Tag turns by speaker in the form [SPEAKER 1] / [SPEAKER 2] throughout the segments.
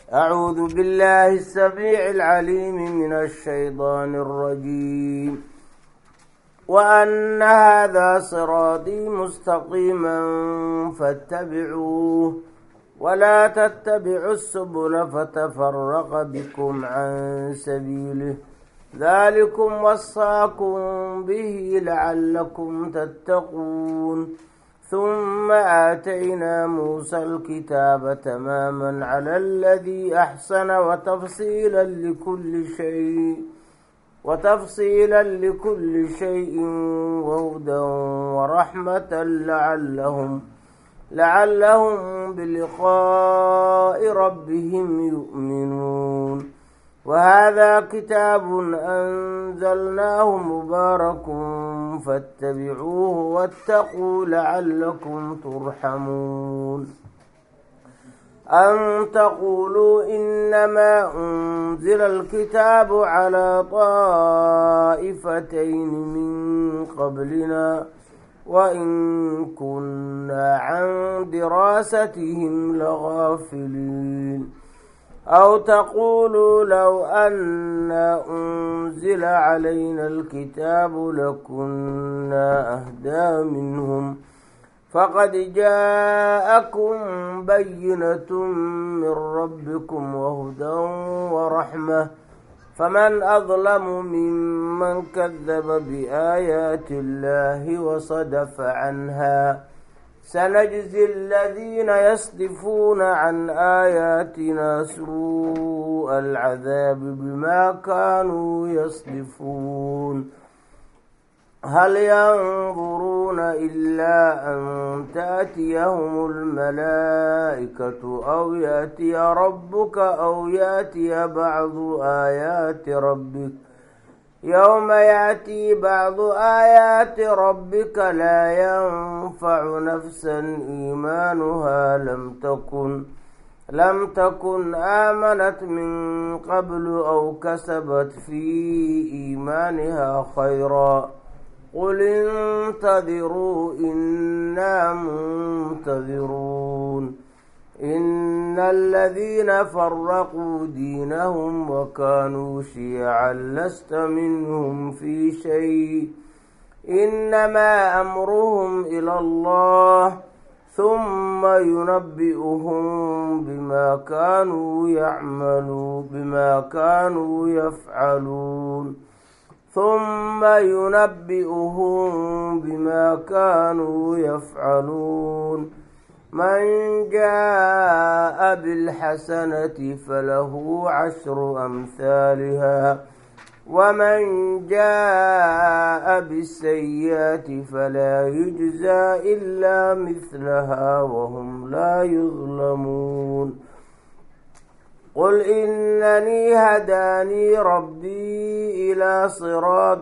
[SPEAKER 1] أعوذ بالله السميع العليم من الشيطان الرجيم وأن هذا صراطي مستقيما فاتبعوه ولا تتبعوا السبل فتفرق بكم عن سبيله ذلكم وصاكم به لعلكم تتقون ثم آتينا موسى الكتاب تماما على الذي أحسن وتفصيلا لكل شيء وتفصيلا لكل شيء وهدى ورحمة لعلهم لعلهم بلقاء ربهم يؤمنون وهذا كتاب أنزلناه مبارك فاتبعوه واتقوا لعلكم ترحمون أن تقولوا إنما أنزل الكتاب على طائفتين من قبلنا وإن كنا عن دراستهم لغافلين أو تقولوا لو أن أنزل علينا الكتاب لكنا أهدى منهم فقد جاءكم بينة من ربكم وهدى ورحمة فمن أظلم ممن كذب بآيات الله وصدف عنها سنجزي الذين يصدفون عن آياتنا سوء العذاب بما كانوا يصدفون هل ينظرون إلا أن تأتيهم الملائكة أو يأتي ربك أو يأتي بعض آيات ربك يوم يأتي بعض آيات ربك لا ينفع نفسا إيمانها لم تكن لم تكن آمنت من قبل أو كسبت في إيمانها خيرا قل انتظروا إنا منتظرون إن الذين فرقوا دينهم وكانوا شيعا لست منهم في شيء إنما أمرهم إلى الله ثم ينبئهم بما كانوا يعملون بما كانوا يفعلون ثم ينبئهم بما كانوا يفعلون من جاء بالحسنة فله عشر أمثالها ومن جاء بالسيئة فلا يجزى إلا مثلها وهم لا يظلمون قل إنني هداني ربي إلى صراط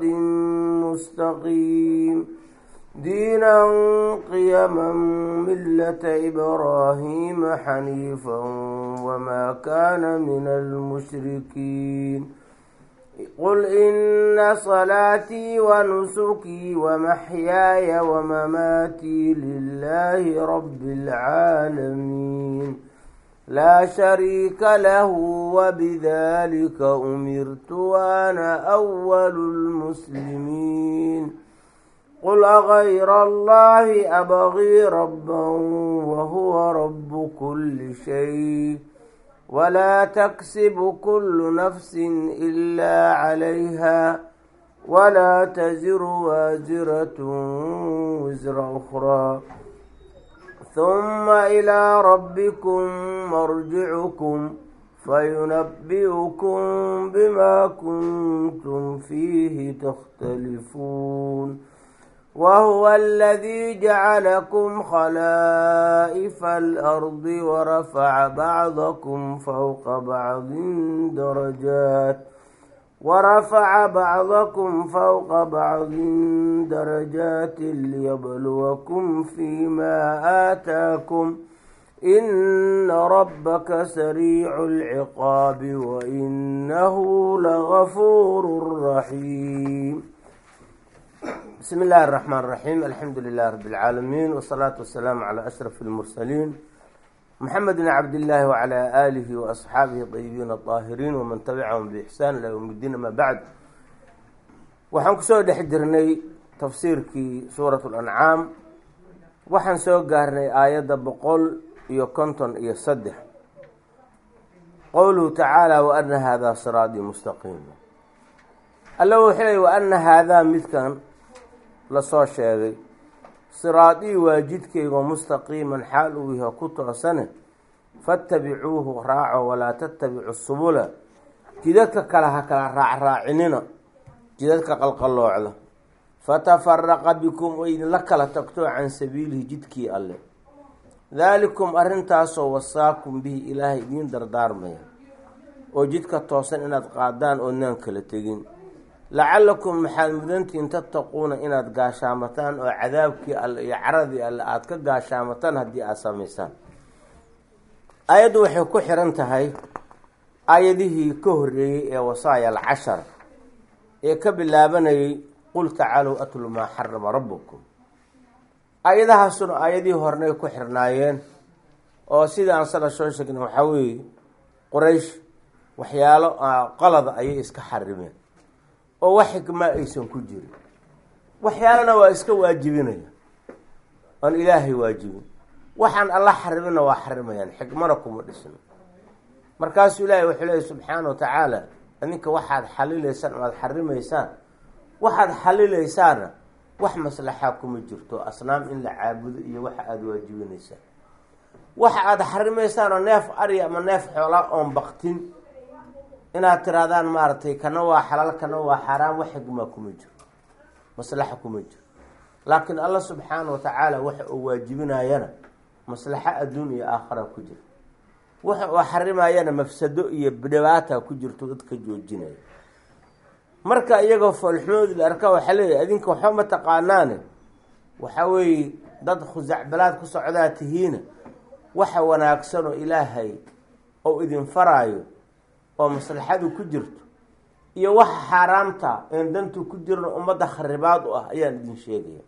[SPEAKER 1] مستقيم دينا قيما ملة إبراهيم حنيفا وما كان من المشركين قل إن صلاتي ونسكي ومحياي ومماتي لله رب العالمين لا شريك له وبذلك أمرت وأنا أول المسلمين قل أغير الله أبغي ربا وهو رب كل شيء ولا تكسب كل نفس إلا عليها ولا تزر وازرة وزر أخرى ثم إلى ربكم مرجعكم فينبئكم بما كنتم فيه تختلفون وهو الذي جعلكم خلائف الأرض ورفع بعضكم فوق بعض درجات ورفع بعضكم فوق بعض درجات ليبلوكم فيما آتاكم إن ربك سريع العقاب وإنه لغفور رحيم بسم الله الرحمن الرحيم الحمد لله رب العالمين والصلاة والسلام على أشرف المرسلين mxamed bn cabdillaahi wcalى aalihi waasxaabihi طayibiin aطaahiriin waman tabicahum bixsaan ilaa ywm اddiin ama bacd waxaan kusoo dhex jirnay tafsiirkii suurat اlancaam waxaan soo gaarnay aayadda boqol iyo konton iyo saddex qowluhu tacaala waana haadaa siraaطii mustaqiima alla wuxuu leey waana haadaa midkan lasoo sheegay siraadii waa jidkaygo mustaqiiman xaal uu yaho ku toosane fattabicuuhu raaco walaa tattabicu subula jidadka kale ha kala raacraacinina jidadka qalqaloocda fatafaraqa bikum oo idinla kala tagto can sabiilihi jidkii alle daalikum arrintaasoo wasaakum bihi ilaahay idiin dardaarmaya oo jidka toosan inaad qaadaan oodnaan kala tegin lacalakum maxaad mudantihiin tattaquuna inaad gaashaamataan oo cadaabkii alle iyo caradii alle aada ka gaashaamataan haddii aada samaysaan aayaddu waxay ku xiran tahay aayadihii ka horreeyey ee wasaaya alcashar ee ka bilaabanayay qul tacaalow atlu maa xarama rabbukum aayadahaasuna aayadihii hornay ku xirnaayeen oo sidii aan sada soo sheegna waxaa weeye quraysh waxyaalo qalada ayay iska xarimeen oo wax xikmaa aysan ku jirin waxyaalana waa iska waajibinaya oon ilaahay waajibin waxaan alla xarimina waa xarimayaan xikmana kuma dhisno markaasuu ilaahay wuxuu leeyay subxaana wa tacaala idinka waxaad xalilaysaan o aada xarimaysaan waxaad xalileysaana wax maslaxaa kuma jirto asnaam in la caabudo iyo waxa aada waajibinaysaan waxa aada xarimaysaan oo neef ari ama neef xoolaa oon baktin inaad tirahdaan maaragtay kana waa xalaal kana waa xaaraam wax xigmaa kuma jiro maslaxa kuma jiro laakiin alla subxaana wa tacaala waxa uu waajibinayana maslaxo adduun iyo aakhara ku jira waxa uu xarimayana mafsado iyo dhibaata ku jirto dadka joojinaya marka iyagoo foolxumoodi la arkaa waxaa leeyahy adinka waxba ma taqaanaane waxa weeye dad khusacbalaad ku socdaa tihiina waxa wanaagsan oo ilaahay ou idin faraayo oo maslaxadu ku jirto iyo waxa xaaraamta een dantu ku jirno ummadda kharibaad u ah ayaan idin sheegaya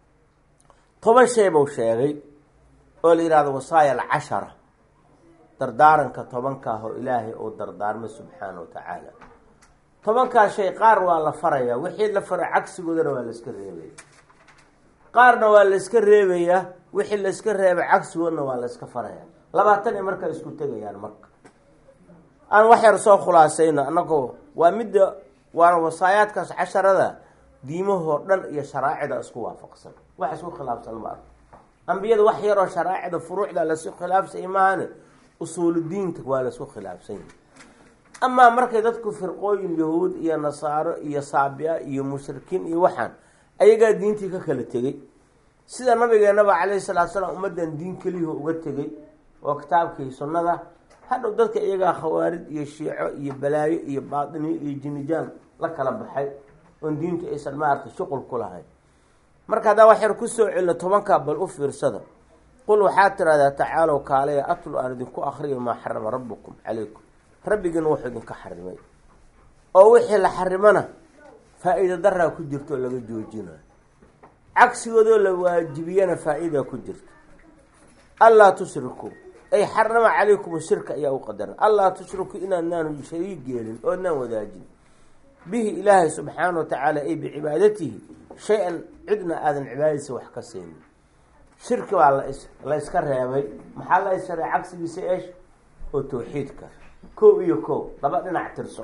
[SPEAKER 1] toban shay buu sheegay oo la yihahdo wasaaya alcashara dardaaranka tobankaah oo ilaahay uu dardaarmay subxaana wa tacaala tobankaa shay qaar waa la farayaa wixii la fara cagsigoodana waa la iska reebaya qaarna waa la iska reebayaa wixii la iska reebay cagsigoodna waa la iska farayaa labaatan ay markaa isku tegayaan marka aan wax yar soo khulaasayno annagoo waa midda waana wasaayaadkaas casharada diimahoo dhan iyo sharaacida isku waafaqsan wax isku khilaafsan ma arko ambiyada wax yaroo sharaacida furuucda laisku khilaafsay maahane usuuludiinka waa laisku khilaafsan yahi amaa markay dadku firqooyin yahuud iyo nasaaro iyo saabia iyo mushrikiin iyo waxaan ayagaa diintii ka kala tegey sida nabigeenaba calayhi salaatu salaam ummaddan diin keliyaho uga tegey oo kitaabkii sunnada hadhow dadka iyagaa khawaarid iyo shiico iyo balaayo iyo baatiniyo iyo jinijaan la kala baxay oon diintu aysan maaragtay shuqul ku lahayn marka haddaa wax yar kusoo celino tobankaa bal u fiirsada qul waxaad tidhahdaa tacaalow kaalaya atlu aan idinku akriyo maa xarama rabbukum calaykum rabbigiina wuxuu idinka xarimay oo wixii la xarimana faa-iida daraa ku jirto oo laga joojinayo cagsigoodoo la waajibiyana faa-iida ku jirta allaa tushrikuu ay xarama calaykum shirka ayaa u qadaran allaa tushriku inaadnaan shariig yeelin oodnaan wadaajin bihi ilaahay subxaana wa tacaala ay bicibaadatihi shay-an cidna aadan cibaadadiisa wax ka siinin shirki baa las la yska reebay maxaa la ysharay cagsigiisa eesh oo tawxiidka kow iyo kow laba dhinac tirso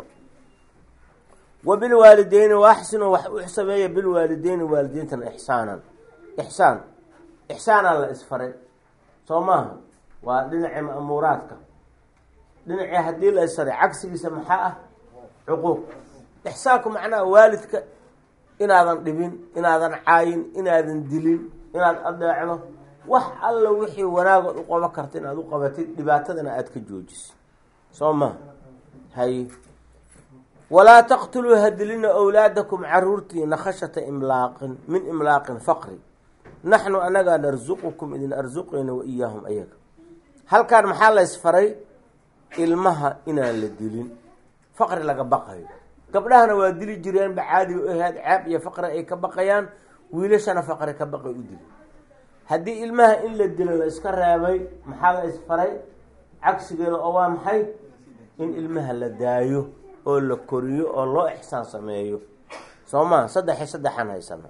[SPEAKER 1] wa bilwaalideyni waaxsinu wax u sameeya bilwaalideyni waalidiintana ixsaanan ixsaan ixsaanaa la isfaray soo maaha waa dhinacii ma'muuraadka dhinacii haddii la isfaray cagsigiisa maxaa ah cuquuq ixsaanku macnaha waalidka inaadan dhibin inaadan caayin inaadan dilin inaad adeecdo wax alla wixii wanaagood u qaban karta inaad u qabatid dhibaatadana aada ka joojiso soo maha hay walaa taqtuluu hadilina awlaadakum caruurtiina khashata imlaaqin min imlaaqin faqri naxnu anagaa narsuqukum idin arsuqayna wa iyaahum ayaga halkaan maxaa la ysfaray ilmaha inaan la dilin faqri laga baqayo gabdhahana waa dili jireenba caadiga ahayd ceeb iyo faqri ay ka baqayaan wiilashana faqri ka baqay u dili haddii ilmaha in la dilo la iska reebay maxaa la isfaray cagsigeeda oo waa maxay in ilmaha la daayo oo la koriyo oo loo ixsaan sameeyo soo maa saddexi saddexaan haysana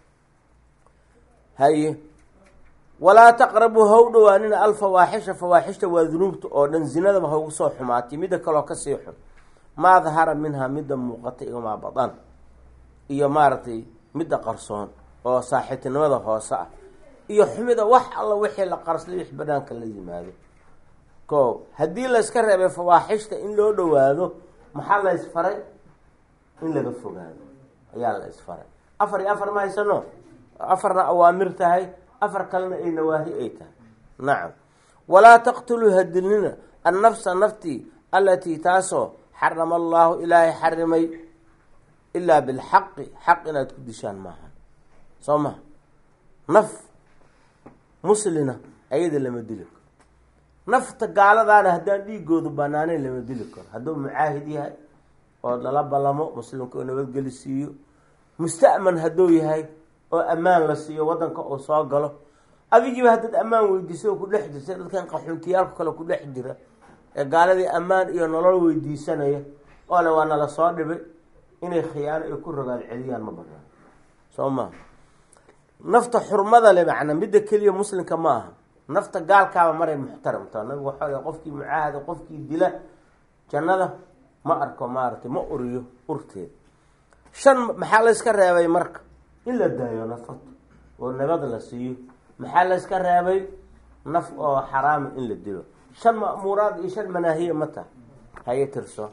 [SPEAKER 1] haye walaa taqrabuu ha u dhawaanina alfawaaxisha fawaaxishta waa dunuubta oo dhan zinadaba ha ugu soo xumaatay midda kaloo kasii xun maa dahara minhaa midda muuqata iyo maa badan iyo maaragtay midda qarsoon oo saaxiibtinimada hoose ah iyo xumida wax alla wixii la qarslay wix banaanka la yimaado ko haddii layska reebay fawaaxishta in loo dhawaado maxaa la isfaray in laga fogaado ayaa la isfaray afar iyo afar ma haysano afarna awaamir tahay afar kalena ay nawaahi ay tahay nacam walaa taqtuluu hadilnina annafsa naftii allatii taasoo xarama allaahu ilaahay xarimay ilaa bilxaqi xaq inaad ku dishaan maaha soo maha naf muslina ayada lama dili karo nafta gaaladaana haddaan dhiigoodu banaanayn lama dili karo hadduu mucaahid yahay oo lala ballamo muslimka oo nabadgeli siiyo musta'man hadduu yahay oo ammaan la siiyo waddanka uu soo galo adigiiba haddaad ammaan weydiisay oo ku dhex jirtay dadkan qaxuuntiyaalka kale ku dhex jira ee gaaladii ammaan iyo nolol weydiisanaya oo le waa nala soo dhibay inay khiyaano ay ku rogaan celiyaan ma banaan soo maha nafta xurmada le macnaa midda keliya muslimka ma aha nafta gaalkaaba maray muxtaramta nabigu waxaa l qofkii mucaahada qofkii dila jannada ma arko maaragtay ma uriyo urteeda shan maxaa layska reebay marka in la daayo nafata oo nabad la siiyo maxaa layska reebay naf oo xaraama in la dilo shan ma'muuraad iyo shan manaahiya ma taha haye tirso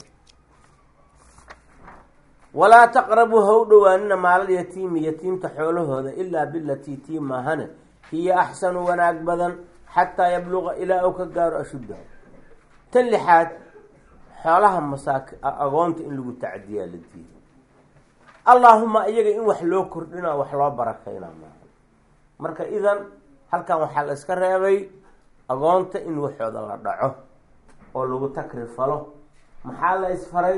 [SPEAKER 1] walaa taqrabuu ha u dhawaanina maalal yatiimi yatiimta xoolahooda ilaa bilatii tii maahane hiya axsanu wanaag badan xataa yabluqa ilaa uu ka gaaro ashuddahu tan lixaad xoolaha masaaki agoonta in lagu tacdiyaa la diiday allaahuma iyaga in wax loo kordhina wax loo barakaynaa maaha marka idan halkan waxaa la iska reebay agoonta in waxooda la dhaco oo lagu takrifalo maxaa la isfaray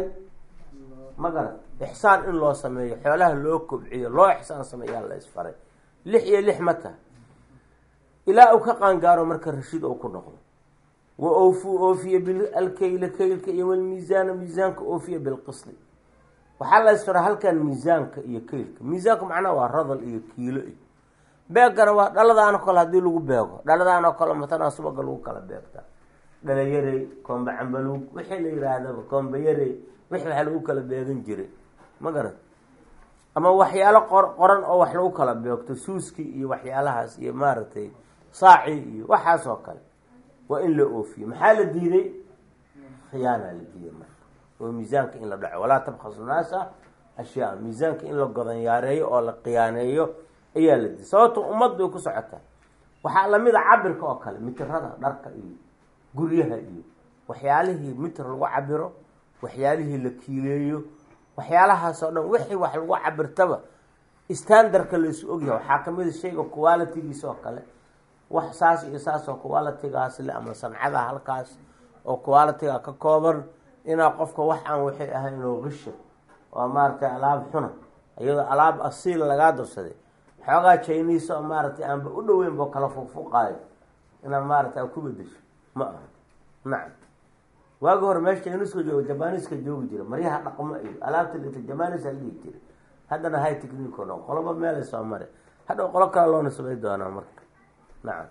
[SPEAKER 1] ma garat ixsaan in loo sameeyo xoolaha loo kobciyo loo ixsaan sameeyaa la isfaray lix iyo lix ma taha ilaa uu ka qaangaaro marka rashiid ou ku noqdo wa oofuu oofiya bialkeyla keylka iyo walmiisaana miisaanka oofiya bilqisli waxaa la isfaray halkan miisaanka iyo keylka miisaanka macnaha waa radal iyo kiilo iyo beegana waa dhaladaano kale haddii lagu beego dhaladaanoo kale matanaa subaga lagu kala beegtaa dhalayarey koomba cambaluug wixii la yihaahdaba koomba yarey wixii wax lagu kala beegan jiray ma garat ama waxyaalo qor qoran oo wax lagu kala beegto suuskii iyo waxyaalahaas iyo maaragtay saacii iyo waxaas oo kale waa in la oofiyo maxaa la diiday khiyaanaa la diiday marka oo miisaanka in la dhaco walaa tabkhasu naasa ashyaa miisaanka in la godanyaareeyo oo la khiyaaneeyo ayaa la diiday sababto ummad bay ku socotaa waxaa lamid a cabirka oo kale mitirada dharka iyo guryaha iyo waxyaalihii mitir lagu cabiro waxyaalihii la kiileeyo waxyaalahaas oo dhan wixii wax lagu cabirtaba standardka laysu ogyahay waxaa kamid a shayga qualitigiis oo kale wax saas iyo saas oo qualitigaas le ama sancada halkaas oo qualitiga ka kooban inaa qofka wax aan waxay ahayn oo qisha oo maaragtay alaab xuna iyadoo alaab asiil lagaa darsaday xoogaa chinese oo maaragtay aanba u dhaweyn bo kala fuqfuqaayo inaad maaragtay ku bedesho ma aha nacam waagi hore meesha chineska jooga jabaniska joogi jira maryaha dhaqmo iyo alaabta dhita jabanis al dhihi jira haddana high technique o dhan qoloba meelay soo mare hadhow qolo kale loona samay doonaa marka nacam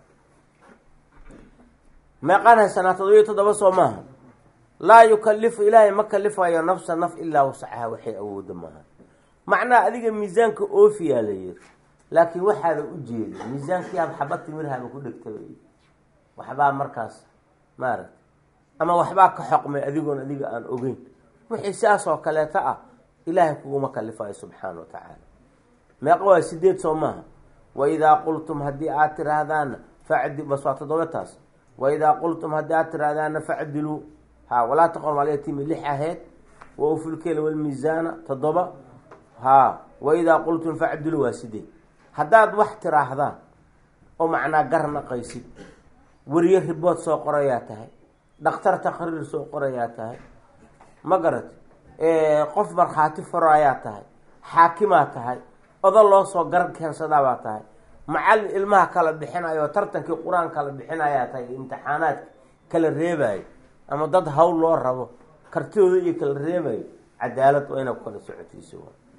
[SPEAKER 1] meeqaan haysanaa todobiyo toddoba soo maaha laa yukalifu ilaahay ma kalifayo nafsa naf ilaa wasacaha waxay awooda maaha macnaha adiga miisaanka oofiyaa la yiri laakiin waxaada u jeeda miisaankii ab xaba timirhaaba ku dhegtaba waxbaa markaas maaragta ama waxbaa ka xoqmay adigoon adiga aan ogeyn wixii sidaas oo kaleeto ah ilaahay kuguma kalifayo subxaana wa tacaala meeqa waa sideed soo maaha waidaa qultum haddii aad tiraahdaana facdi bas waa toddoba taas waidaa qultum haddii aad tiraahdaana facdiluu ha walaa taqom alyatiimi lix aheyd wa ufulkela walmiisaana toddoba ha waidaa qultum facdiluu waa sideed haddaad wax tiraahdaan oo macnaa gar naqaysid weriye ribood soo qorayaa tahay dhakhtar taqriir soo qorayaa tahay ma garat qof markhaati furayaa tahay xaakimaa tahay odo loo soo gar keensadaabaa tahay macallin ilmaha kala bixinayo tartankii qur-aan kala bixinayaa tahay imtixaanaadka kala reebayo ama dad hawl loo rabo kartidooda iyo kala reebayo cadaalad waa inaa ku kala socotiisa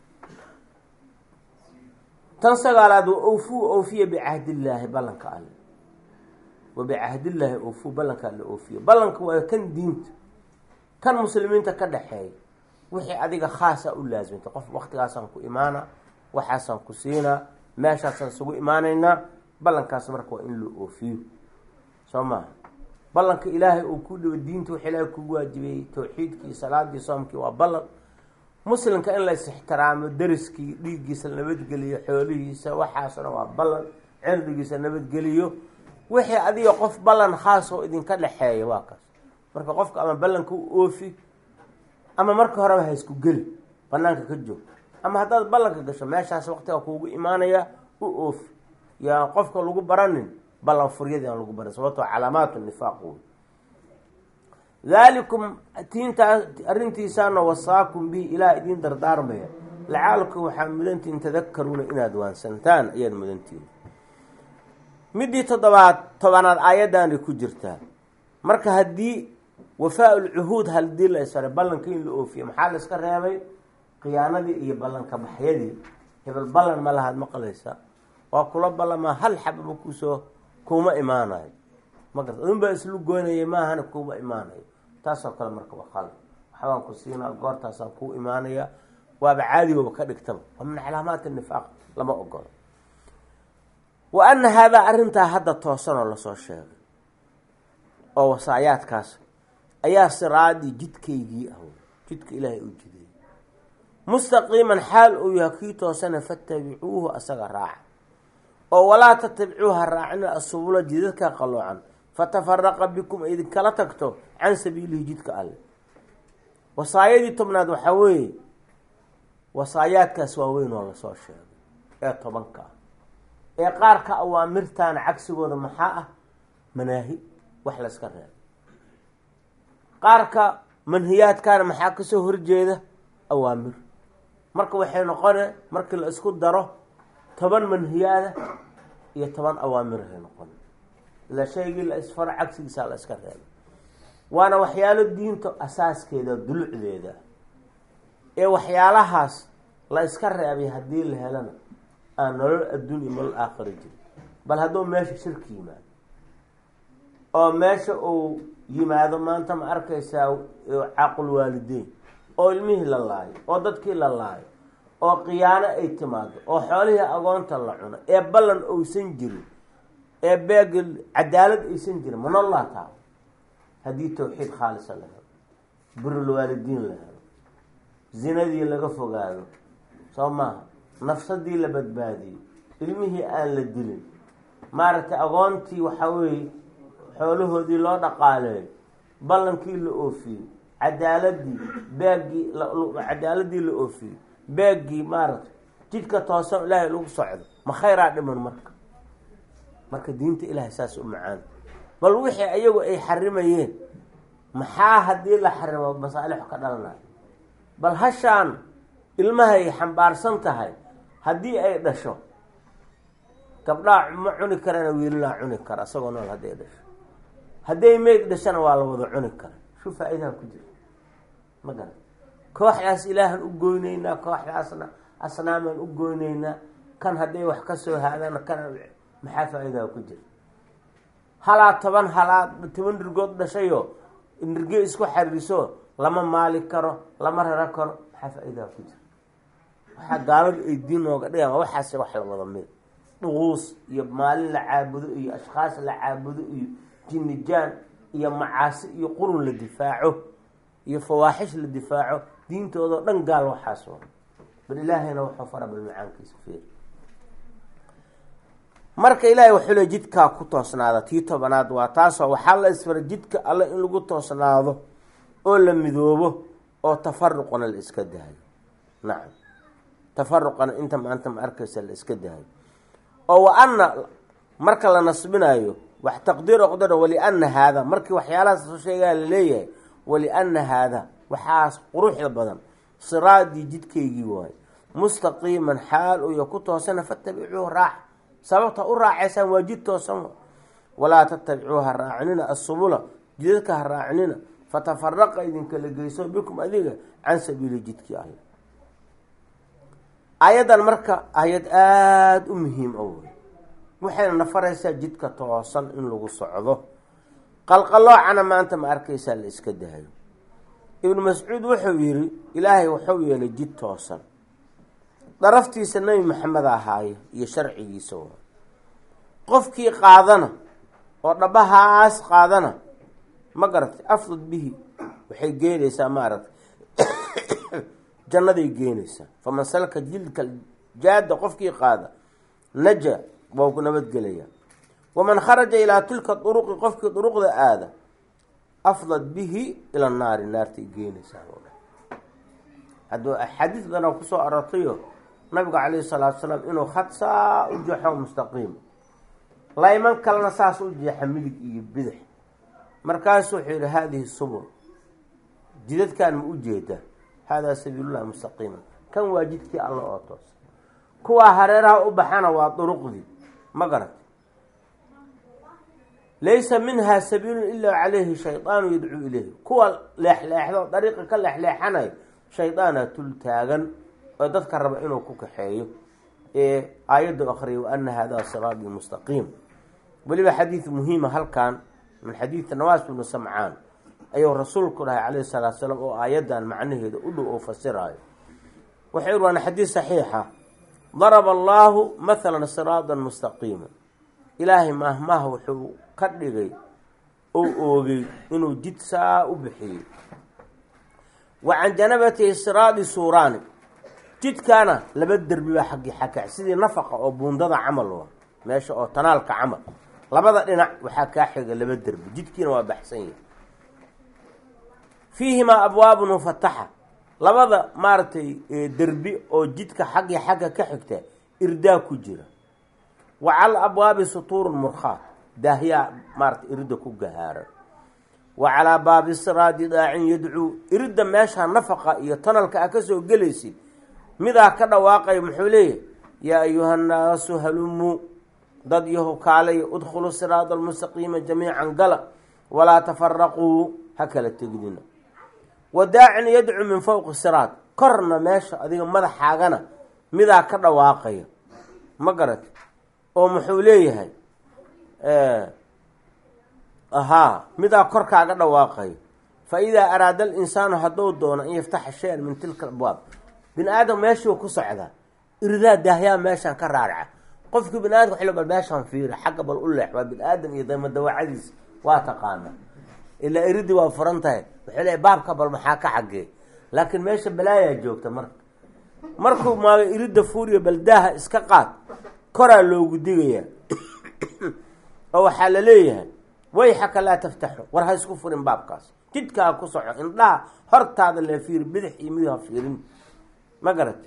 [SPEAKER 1] tan sagaalaad wa awfuu oofiya bicahdillaahi ballanka alle wa bicahdillaahi oofuu ballanka alle oofiya ballanka waa kan diinta kan muslimiinta ka dhexeeya wixii adiga khaasa u laasimta qof waktigaasaan ku imaana waxaasaan ku siinaa meeshaasaan isugu imaanaynaa ballankaas marka waa in la oofiyo soo maha ballanka ilaahay uu ku dhibo diinta wax ilaahay kugu waajibeeyey tawxiidkii salaadii soomkii waa ballan muslimka in la is ixtiraamo dariskii dhiiggiisa nabadgeliyo xoolihiisa waxaasna waa ballan cirdigiisa nabadgeliyo wixii adiga qof ballan khaas oo idinka dhexeeya waa kaas marka qofka ama ballanka u oofi ama marka horeba ha isku geli banaanka ka joog ama haddaad ballanka gasho meeshaas waqtiga kuugu imaanaya u oofi yaa qofka lagu baranin ballan furyadii aan lagu baran sababtoo calaamaatu nifaaq wey daalikum tiintaa arrintiisaana wasaakum bihi ilaah idiin dardaarmaya lacaalkum waxaa mudantihin tadakaruuna inaad waansantaan ayaad mudantihin midii toddobaad tobanaad aayaddaanay ku jirtaa marka haddii wafaa ulcuhuud hadii la isfaray ballanka in la oofiyo maxaa la iska reebay khiyaanadii iyo ballanka baxyadii hebel ballan ma lahaad maqlaysa waa kula ballamaa hal xababa kusoo kuma imaanayo ma garta adun baa islu goynaya maahana kuma imaanayo taasoo kale marka waa qalad waxbaan ku siinaa goortaasaan kuu imaanaya waaba caadigooba ka dhigtaba waa min calaamaati nifaaq lama ogolo wa ana haadaa arrintaa hadda toosanoo lasoo sheegay oo wasaayaadkaas ayaa siraadii jidkaygii ah jidka ilaahay u jideeyey mustaqiiman xaal uu yahay kii toosana fatabicuuhu asaga raaca oo walaa tatabicuuha raacina asubula jidadka qaloocan fatafaraqa bikum ay idinkala tagto can sabiilihi jidka alle wasaayadii tobnaad waxaa weeye wasaayaadkaas waaweyn oo lasoo sheegay ee tobanka ah ee qaarka awaamirtaana cagsigooda maxaa ah manaahi wax layska reebo qaarka manhiyaadkaana maxaa kasoo horjeeda awaamir marka waxay noqone markii la isku daro toban manhiyaada iyo toban awaamirahay noqon ila shaygii la isfaro cagsigiisaa la iska reebay waana waxyaalo diinta asaaskeeda dulucdeeda ee waxyaalahaas la iska reebay haddii la helana aan nolol adduun iyo nolol aakhira jirin bal hadduu meesha shirki yimaado oo meesha uu yimaado maanta ma arkaysaa caaqul waalideyn oo ilmihii la laayo oo dadkii la laayo oo khiyaano ay timaado oo xoolihii agoonta la cuno ee ballan oysan jirin ee beeg cadaalad aysan jirin manolaa taa haddii tawxiid khaalisa la helo birulwaalidiin la helo zinadii laga fogaado soo maaha nafsadii la badbaadiyo ilmihii aan la dilin maaragtay agoontii waxaa weeye xoolahoodii loo dhaqaaleeyo ballankii la oofiyo cadaaladii beeggii cadaaladii la oofiyo beeggii maaragtay jidka toosan ilaahay lagu socdo ma khayraa dhiman marka marka diinta ilaahay saas u macaan bal wixii ayagu ay xarimayeen maxaa haddii la xarimo masaalixu ka dhalanayo bal hashaan ilmahay xambaarsan tahay haddii ay dhasho gabdhaa ma cuni karana wiilalaa cuni kara isagoo nool hadday dhasho hadday meyd dhashana waa la wada cuni kara shu faa-idaha ku jira ma garan kooxdaas ilaahan u goyneynaa kooxdaasna asnaamaan u goyneynaa kan hadday wax ka soo haadana kana maxaa faa-idaha ku jira halaa toban halaa toban nirgood dhashayo nirge isku xariiriso lama maali karo lama raro karo maxaa faa-idaha ku jira waxaa gaaladu ay diin nooga dhigaan waxaase wax la wada mid dhuquus iyo maalin la caabudo iyo ashkhaas la caabudo iyo jinnijaan iyo macaasi iyo qurun la difaaco iyo fawaaxish la difaaco diintoodao dhan gaal waxaas wa bal ilaahayna wuxuu fara bal macaankiisa feer marka ilaahay wuxuu le jidkaa ku toosnaada tii tobanaad waa taasoo waxaa la isfara jidka alle in lagu toosnaado oo la midoobo oo tafaruqna la iska daayo nacam tafaruqana inta maanta ma arkaysa la iska daayo oo wa ana marka la nasbinayo wax taqdiir oqdaro waliana haada markii waxyaalahaas soo sheegaa laleeyahay waliana haada waxaas quruxda badan siraadii jidkaygii waayo mustaqiiman xaal uya ku toosana fatabicuu raax sababta u raacaysaan waa jid toosan walaa tatabicuu ha raacinina asubula jidadka ha raacinina fatafaraqa idinkala geyso bikum adiga can sabiili jidkii alle aayaddan marka ayad aada u muhiim o wey waxayna nafaraysaa jidka toosan in lagu socdo qalqaloocana maanta ma arkaysaa la iska dahayo ibnu mascuud wuxuu yidhi ilaahay wuxuu yeelay jid toosan daraftiisa nebi maxamed ahaaye iyo sharcigiisa waa qofkii qaadana oo dhabahaas qaadana ma garatay afdud bihi waxay geenaysaa maaragtay jannaday geenaysaa faman salka jilka jaada qofkii qaada naja waa ku nabadgelaya waman kharaja ilaa tilka duruqi qofkii duruqda aada afdad bihi ila naari naartay geenaysaa hadduu axaadiis badanaa kusoo arortayo nabiga calayhi salaatu salaam inuu khad saa u jeexo mustaqiim layman kalena saas u jeexa midig iyo bidix markaasu wuxuu yihi haadihi subul jidadkan ma u jeeda haadaa sabiilullahi mustaqiima kan waa jidkii alla oo toos kuwaa hareeraha u baxana waa duruqdii ma garat laysa minhaa sabiilun ilaa calayhi shaydaanu yadcuu ilayhi kuwa leexleexdo dariiqa ka leexleexanayo shaydaana tul taagan oo dadka raba inuu ku kaxeeyo ee aayaddu akriyay wa ana haadaa siraabii mustaqiim weliba xadiid muhiima halkan min xadiidi nawaas bnu samcaan ayuu rasuulku dhahay calayhi salaatu salaam oo aayaddan macnaheeda u dhow oo fasiraayo waxay waana xadiid saxiixa daraba allaahu mathalan siraadan mustaqiima ilaahay maahmaah wuxuu ka dhigay ou oogay inuu jid saa u bixiyey wa can janabatihi siraadi suuraani jidkaana laba derbi baa xaggi xaka sidii nafaqa oo buundada camal wa meesha oo tanaalka camal labada dhinac waxaa kaa xiga laba derbi jidkiina waa baxsan yahay fiihimaa abwaabun mufataxa labada maaragtay derbi oo jidka xaggii xagga ka xigta irdaa ku jira wa cala abwaabi sutuurun murkhaat daahyaa maaratay irida ku gahaara wa calaa baabi siraadi daacin yadcuu iridda meesha nafaqa iyo tanalka a kasoo gelaysid midaa ka dhawaaqaya muxuu leeyahy yaa ayuha nnaasu halumuu dad yahu kaalaya udkhuluu siraada almustaqiima jamiican gala walaa tafaraquu ha kala tegdina wa daacin yadcuu min fowqi siraad korna meesha adiga madaxaagana midaa ka dhawaaqaya ma garat oo muxuu leeyahay ahaa midaa korkaaga dhawaaqayo fa idaa araada alinsaanu hadduu doono an yaftaxa shay-an min tilka abwaab bini aadam meeshuu ku socdaa iridaa daahyaa meeshaan ka raaraca qofkii bini adamka xilo bal meeshaan fiiri xagga bal u leex waa bini aadam iyo damadawacadiisa waa taqaana ilaa iridii waa furan tahay wuxuu leeay baabka bal maxaa ka xagee laakiin meesha balaayaa joogta marka markuu maaga iridda fuuriyo baldaaha iska qaad koraa loogu digayaa oo waxaa la leeyahay wayxaka laa taftaxu war ha isku furin baabkaas jidkaa ku soco indhaha hortaada lee fiiri bidix iyo midu ha fiirin ma garati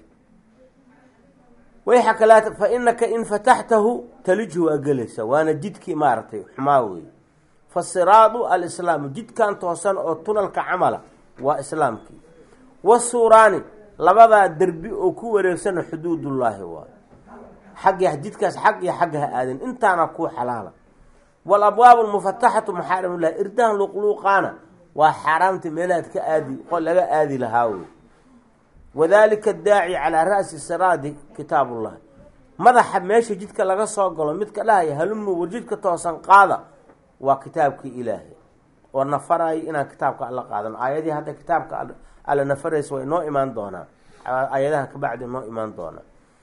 [SPEAKER 1] wayxaka laa fa inaka in fataxtahu talijhu waa gelaysa waana jidkii maaragtay xumaa wey fa siraadu alislaamu jidkan toosan oo tunalka camala waa islaamkii wasuuraani labadaa derbi oo ku wareegsana xuduudullaahi waayo xaggi jidkaas xag iyo xagga ha aadin intaana kuu xalaala walabwaabu lmufataxatu maxaarimulahi irdahan luqluuqaana waa xaaraamta meelahaad ka aadi laga aadi lahaa wey wadalika daaci calaa ra'si siraadi kitaabullahi madaxa meesha jidka laga soo galo midka dhahaya halumu war jidka toosan qaada waa kitaabkii ilaahay oo nafaraayo inaan kitaabka alla qaadano aayadihii hadda kitaabka alla nafaraysa way noo imaan doonaa aayadaha kabacdi noo imaan doonaa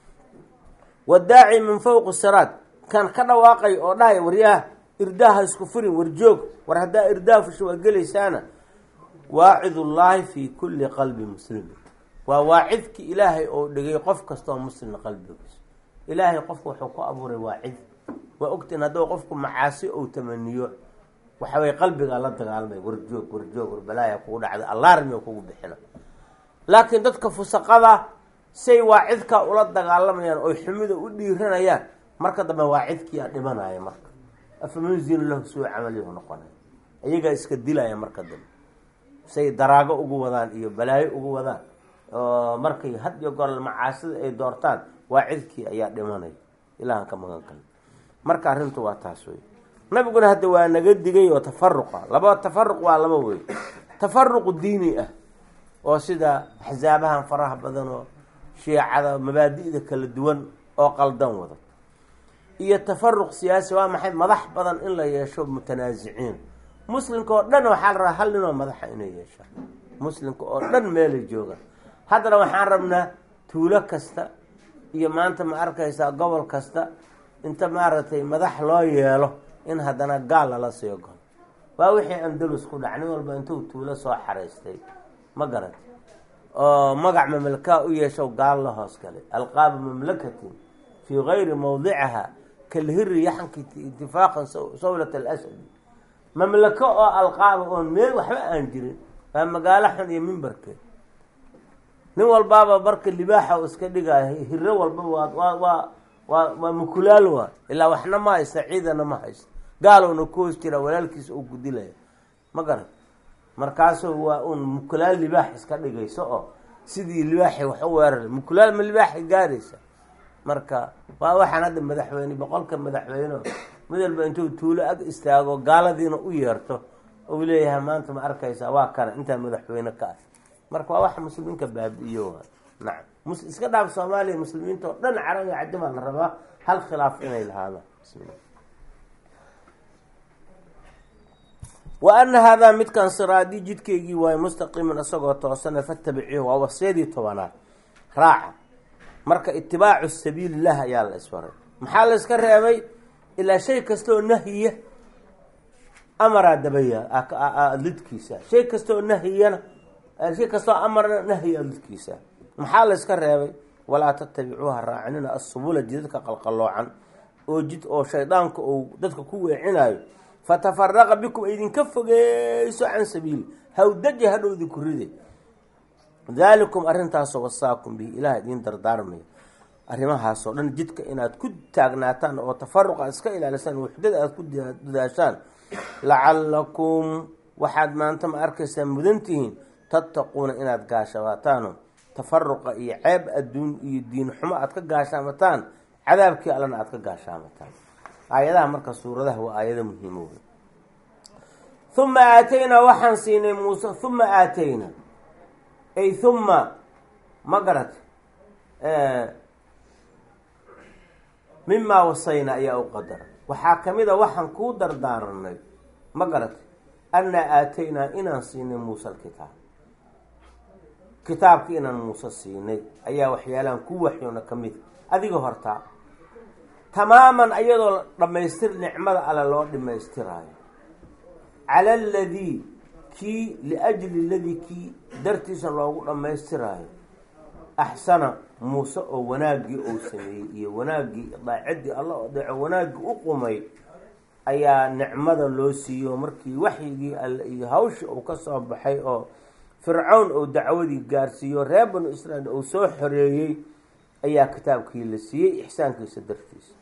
[SPEAKER 1] wadaaci min fowqi siraad kan ka dhawaaqay oo dhahaya waryaha irdaaha isku furin warjoog war haddaa irdaa fusho waa gelaysaana waacidullaahi fii kulli qalbi muslimin waa waacidki ilaahay oo dhigay qof kastaoo muslimna qalbigiisa ilaahay qofku wuxuu ku abuuray waacid waa ogtiin hadduu qofku macaasi ou tamaniyo waxaway qalbigaa la dagaalmay warjoog warjoog war balaaya kugu dhacday allaarmi kugu bixina laakiin dadka fusaqada say waacidkaa ula dagaalamayaan oy xumida u dhiiranayaan marka dambe waacidkiiaa dhimanaya marka afamanzinu lahu suu camalihu noqonay iyagaa iska dilaya marka dambe say daraago ugu wadaan iyo balaayo ugu wadaan oo markay had iyo goor macaasida ay doortaan waacidkii ayaa dhimanaya ilahan ka magan galnay marka arrintu waa taas wey nabiguna hadda waa naga digay oo tafaruqa laba tafaruq waa laba wey tafaruqu diini ah oo sida axsaabahan faraha badan oo shiicada mabaadi'da kala duwan oo qaldan wada iyo tafaruq siyaasi waa maxay madax badan in la yeesho mutanaasiciin muslimka oo dhan waxaa la rabaa hal ninoo madaxa inay yeeshaan muslimka oo dhan meelay joogaan haddana waxaan rabnaa tuulo kasta iyo maanta ma arkaysaa gobol kasta inta maaragtay madax loo yeelo in haddana gaal lala soo galo waa wixii andalus ku dhac nin walba intuu tuulo soo xaraystay ma garat oo magac mamlakaa u yeesho gaal la hoos galay alqaaba mamlakatin fii gayri mawdiciha kalhiri yaxanki itifaaqan sawlat alasadi mamlako oo alqaaba oon meel waxba aan jirin waa magaalo xun iyo mimbarkeed nin walbaaba marka libaaxa u iska dhigaayo hiro walbaba waa waa waa waa waa mukulaal waa ilaa waxna ma haysta ciidana ma haysto gaalowna ku hoos jira walaalkiisa uu gudilaya ma garan markaasuu waa uun mukulaal libaax iska dhigayso oo sidii libaaxi wax u weerar mukulaal ma libaaxi gaaraysa marka waa waxaan hadda madaxweyne boqolka madaxweyne mid walba intuu tuulo ag istaago gaaladiina u yeerto ou leeyahay maanta ma arkaysaa waa kana intaa madaxweyne ka ah marka waa waxa muslimiinka baabi-iyo waa nacam iska dhaaf soomaaliya muslimiinta oo dhan carabi cadimaa la rabaa hal khilaaf inay lahaadaan bismillah wa ana haadaa midkan siraadii jidkeygii waayo mustaqiiman isagoo toosana fatabicihu waa wasiyadii tobanaad raaca marka itibaacu sabiililah ayaa la isfaray maxaa la iska reebay ilaa shay kastaoo nahyiya amaraa dabaya lidkiisa shay kastaoo nahyiyana shay kastaoo amarna nahyi lidkiisa maxaa la iska reebay walaa tatabicuuha raacinina asubula jidadka qalqalloocan oo jid oo shaydaanka uu dadka ku weecinayo fatafaraqa bikum idinka fogeyso can sabiili hawdaja hadhow idinku ride daalikum arrintaasoo wasaakum bihi ilaah idiin dardaarmaya arrimahaasoo dhan jidka inaad ku taagnaataan oo tafaruqa iska ilaalisaan waxdada aad ku dadaashaan lacalakum waxaad maanta ma arkaysaa mudantihiin tattaquuna inaad gaashabaataano tafaruqa iyo ceeb adduun iyo diin xumo aad ka gaashaamataan cadaabkii allana aad ka gaashaamataan aayadaha marka suuradaha waa aayado muhiimo wey huma aataynaa waxaan siinay muuse huma aataynaa ay huma ma garat mimaa wasayna ayaa u qadara waxaa kamid a waxaan kuu dardaaranay ma garat annaa aataynaa inaan siinay muuse alkitaab kitaabki inaan muuse siinay ayaa waxyaalahan ku waxyoona ka mid adiga hortaa tamaaman ayadoo dhammaystir nicmada alle loo dhamaystiraayo cala aladii kii liajli ladii kii dartiisa loogu dhammaystiraayo axsana muuse oo wanaaggii uu sameeyey iyo wanaaggii daacaddii alla oo deeco wanaaggii u qumay ayaa nicmada loo siiyo markii waxyigii alle iyo hawshii uu ka soo baxay oo fircawn uu dacwadii gaarsiiyo reer banu israiil uu soo xoreeyey ayaa kitaabkii la siiyey ixsaankiisa dartiisa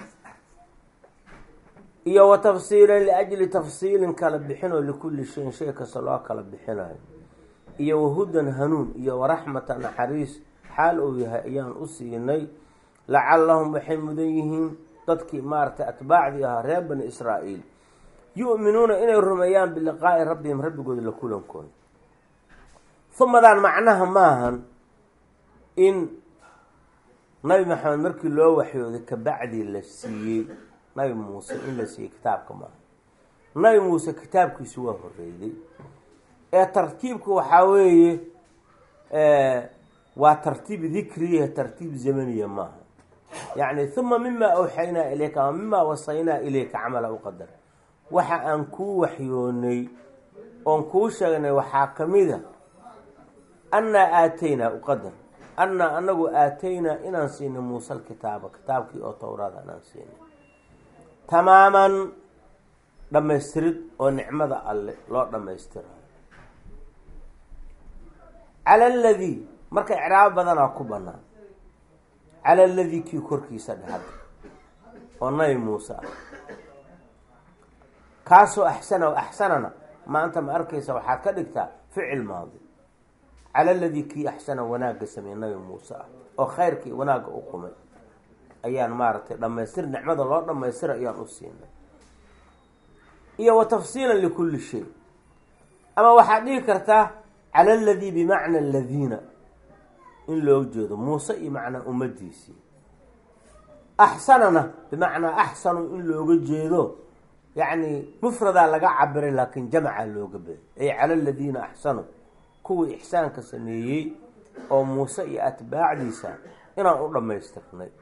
[SPEAKER 1] iyo wa tafsiilan liajli tafsiilin kala bixinoo likulli shayin shay kasta loo kala bixinayo iyo wahudan hanuun iyo waraxmata naxariis xaal uu yahay ayaan u siinay lacallahum waxay mudan yihiin dadkii maaragtay atbaacdii ahaa reer bani israa'iil yu'minuuna inay rumeeyaan biliqaa'i rabbihim rabbigooda la kulankooda humadaan macnaha maahan in nabi maxamed markii loo waxyooday kabacdii la siiyey nabi muuse in la siiyey kitaabka maaha nabi muuse kitaabkiisu waa horreeyday ee tartiibku waxaa weeye waa tartiib dikriya tartiib zamaniya maaha yacni huma mima awxaynaa ilayka ama mima wasaynaa ilayka camala u qadar waxa aan kuu waxyoonay oon kuu sheegnay waxaa kamid a annaa aataynaa uqadar annaa anagu aataynaa inaan siinay muuse alkitaaba kitaabkii oo towraada inaan siinay tamaaman dhammaystirid oo nicmada alle loo dhammaystirayo cala aladii marka icraabo badanaa ku banaan cala aladii kii korkiisa dhahada oo nabi muuse ah kaasoo axsana o axsanana maanta ma arkaysa waxaad ka dhigtaa ficil maadi cala aladii kii axsana wanaagga sameeye nabi muuse ah oo khayrkii wanaagga u qumay ayaan maaragtay dhamaystir nicmada loo dhamaystira ayaan u siinay iyo wa tafsiilan likulli shay ama waxaad dhihi kartaa cala aladii bimacna aladiina in loo jeedo muuse iyo macnaa ummadiisii axsanana bimacnaa axsanu in looga jeedo yacni mufradaa laga cabiray laakiin jamca looga beday ay cala aladiina axsanu kuwii ixsaanka sameeyey oo muuse iyo atbaacdiisa inaan u dhammaystirnay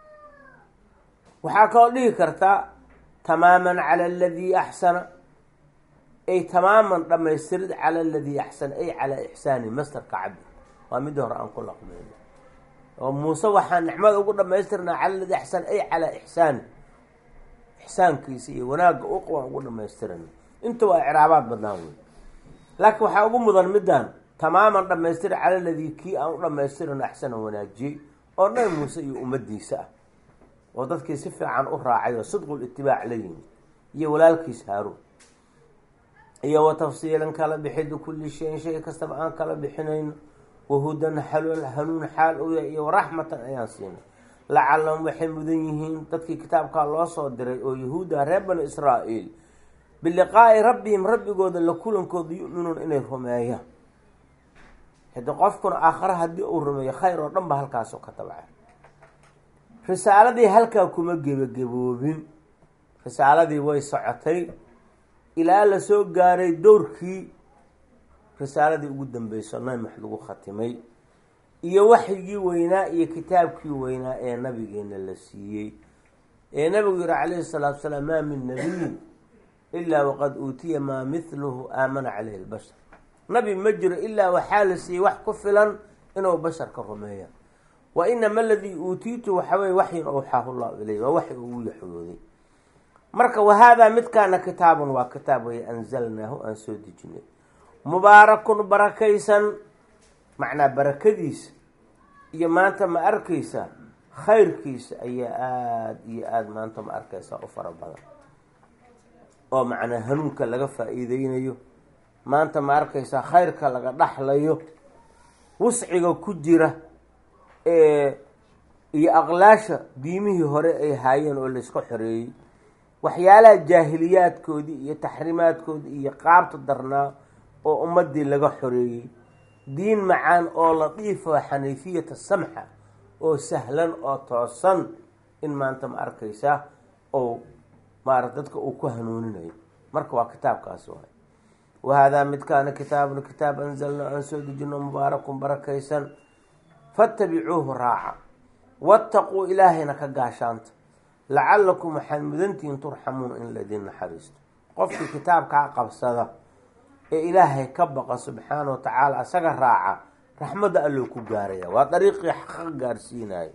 [SPEAKER 1] waxaa kaloo dhihi kartaa tamaaman cala aladii axsana ay tamaaman dhamaystirid cala aladii axsana ay calaa ixsaani mastarka cabdi waa midii hore aan ku laqmeyno oo muuse waxaan nicmada ugu dhamaystirnaa cala aladii axsana ay calaa ixsaani ixsaankiisa iyo wanaagga uqwaan ugu dhamaystirana inta waa icraabaad badnaan wey laakiin waxaa ugu mudan midaan tamaaman dhamaystira cala aladii kii aan u dhamaystirano axsana wanaajiyey oo nabi muuse iyo ummadiisa ah oo dadkii si fiican u raacay oo sidqul itibaac la yimid iyo walaalkiis haaruun iyo wa tafsiilan kala bixid kulli shayin shay kastaba aan kala bixinayno wahudan xalool hanuun xaal u yahay iyo waraxmatan ayaan siinay lacalahum waxay mudan yihiin dadkii kitaabkaa loo soo diray oo yahuuda reer bani israa'iil biliqaa'i rabbihim rabbigooda la kulankooda yu'minuuna inay rumeeyaan hadi qofkuna aakhare haddii uu rumeeyo khayr oo dhan ba halkaasoo ka tabacay risaaladii halkaa kuma gebagaboobin risaaladii way socotay ilaa lasoo gaaray dowrkii risaaladii ugu dambeyso nabi max lagu khatimay iyo waxyigii weynaa iyo kitaabkii weynaa ee nabigeena la siiyey ee nabigu yihi calayhi salaatu salaam maa min nabiyin ilaa waqad uutiya maa mithluhu aamana caleyhi lbashar nabi ma jiro ilaa waxaa la siiyey wax ku filan inuu basharka rumeeya wa inama aladii uutiitu waxa weye waxyin awxaahu llahu ileyh waa waxi ugu yaxyooday marka wahaadaa midkaana kitaabun waa kitaab weye anzalnaahu aan soo dejinay mubaarakun barakaysan macnaa barakadiisa iyo maanta ma arkaysa khayrkiisa ayaa aada iyo aada maanta ma arkaysaa u fara badan oo macnaa hanuunka laga faa-iideynayo maanta ma arkaysaa khayrka laga dhaxlayo wusciga ku jira iyo aqlaasha diimihii hore ay haayeen oo layska xoreeyey waxyaalaha jaahiliyaadkoodii iyo taxriimaadkoodii iyo qaabta darnaa oo ummadii laga xoreeyey diin macaan oo latiifa xaniifiyata samxa oo sahlan oo toosan in maanta ma arkaysaa ou maara dadka uu ku hanuuninayo marka waa kitaabkaasi waay wahaadaa midkaana kitaabun kitaab anzalna aan soo dejino mubaarakun barakaysan fattabicuuhu raaca wattaquu ilaahayna ka gaashaanta lacalakum waxaad mudantihiin turxamuuna in laydin naxariisto qofkii kitaabkaa qabsada ee ilaahay ka baqa subxaana wa tacaala isaga raaca raxmadda alloo ku gaaraya waa dariiqii xaqa gaarsiinaya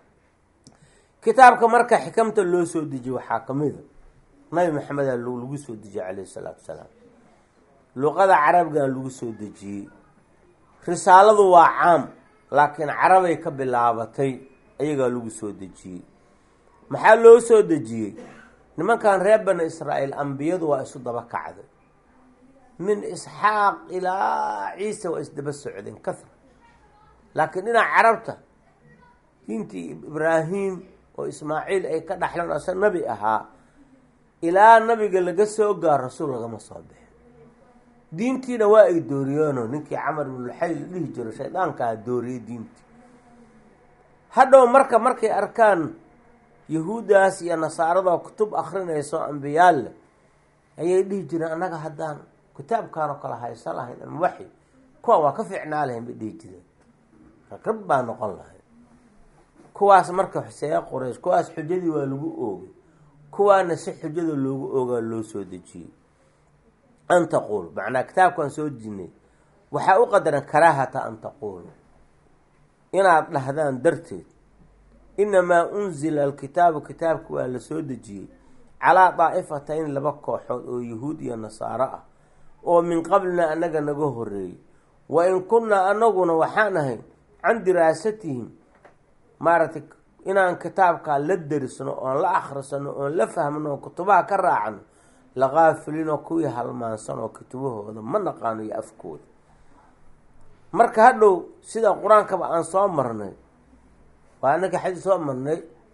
[SPEAKER 1] kitaabka marka xikamta loo soo dejiye waxaa kamida nabi maxameda lagu soo dejiyey calayhi salaatu wasalaam luqada carabigana lagu soo dejiyey risaaladu waa caam laakiin carabay ka bilaabatay ayagaa lagu soo dejiyey maxaa loo soo dejiyey nimankan reer bani israa'iil ambiyadu waa isu daba kacday min isxaaq ilaa ciise waa isdaba socdeen kahra laakiin dhinaca carabta diintii ibraahim oo ismaaciil ay ka dhaxleen asa nabi ahaa ilaa nabiga laga soo gaaro rasuul lagama soo bixin diintiina waa ay dooriyeeno ninkii camar ibnulxay la dhihi jiro shaydaankaa dooriyey diintii hadhow marka markay arkaan yahuuddaas iyo nasaarada kutub akrinayso ambiyaal leh ayay dhihi jireen annaga haddaan kitaabkaanoo kale haysa lahayn ama waxi kuwa waa ka fiicnaa lahayn bay dhihi jireen rag baa noqon lahayd kuwaas marka xuseeya qoreys kuwaas xujadii waa lagu oogay kuwaana si xujada loogu oogaa loo soo dejiyey an taquulu macnaa kitaabkaan soo dejinay waxaa u qadaran karaahata an taquulu inaad dhahdaan darteed inamaa unzila alkitaabu kitaabka waa la soo dejiyey calaa daa'ifatayn laba kooxood oo yahuud iyo nasaaro ah oo min qablina annaga naga horeeyey wa in kunnaa anaguna waxaan ahay can diraasatihim maaragtay inaan kitaabkaa la derisno oon la akhrisano oon la fahmno oon kutubaha ka raacno laqaafilinoo kuwii halmaansan oo kutubahooda ma naqaano iyo afkooda marka hadhow sida qur-aankaba aan soo marnay waa anaka xadii soo marnay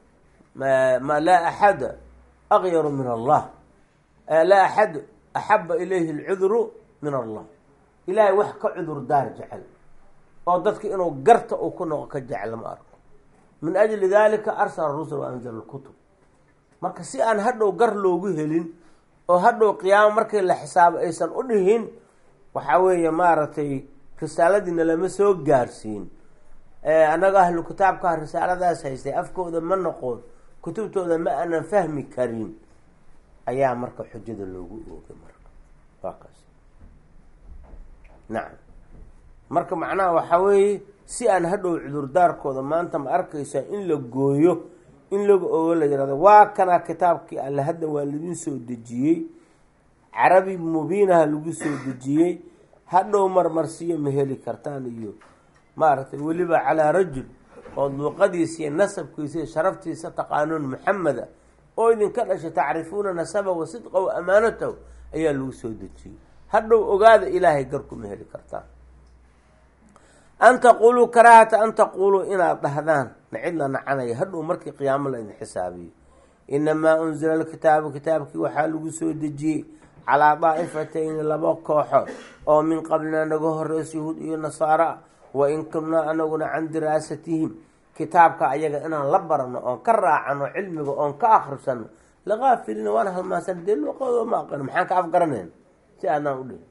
[SPEAKER 1] ma laa axada akyaru min allah laa axad axaba ilayhi alcudru min allah ilaahay wax ka cudur daar jecel oo dadka inuu garta uu ku noqo ka jecel ma arko min ajli dalika arsala rusul wa anzala lkutub marka si aan hadhow gar loogu helin oo hadhow qiyaamo markii la xisaabo aysan u dhihin waxaa weeye maaragtay risaaladiina lama soo gaarsiin annaga ahlu kitaabkaa risaaladaas haystay afkooda ma noqon kutubtooda ma aanan fahmi karin ayaa marka xujada loogu oogay marka waa kaas nacam marka macnaha waxaa weeye si aan hadhow cudurdaarkooda maanta ma arkaysaa in la gooyo in laga ogo la yihahdo waa kana kitaabkii alle hadda waa laidin soo dejiyey carabi mubiinaha lagu soo dejiyey hadhow marmarsiyo ma heli kartaan iyo maaragtay weliba calaa rajul oo luuqadiisa iyo nasabkiisa iyo sharaftiisa taqaanuun maxameda oo idinka dhashay tacrifuuna nasaba wa sidqa wa amaanatahu ayaa lagu soo dejiyey hadhow ogaada ilaahay garku ma heli kartaan an taquluu karaahata an taquluu inaad dhahdaan nacid la nacanaya hadhow markii qiyaamo la idin xisaabiyo inamaa unzila alkitaabu kitaabkii waxaa lagu soo dejiyey calaa daa'ifatayni laba kooxo oo min qablina naga horeysa yahuud iyo nasaara wa in kunaa anaguna can diraasatihim kitaabka ayaga inaan la barano oon ka raacano cilmiga oon ka akrisano lakaafilina waana halmaansan dee luqadoo ma aqano maxaan ka afgaranayn si aadnaan u dhihin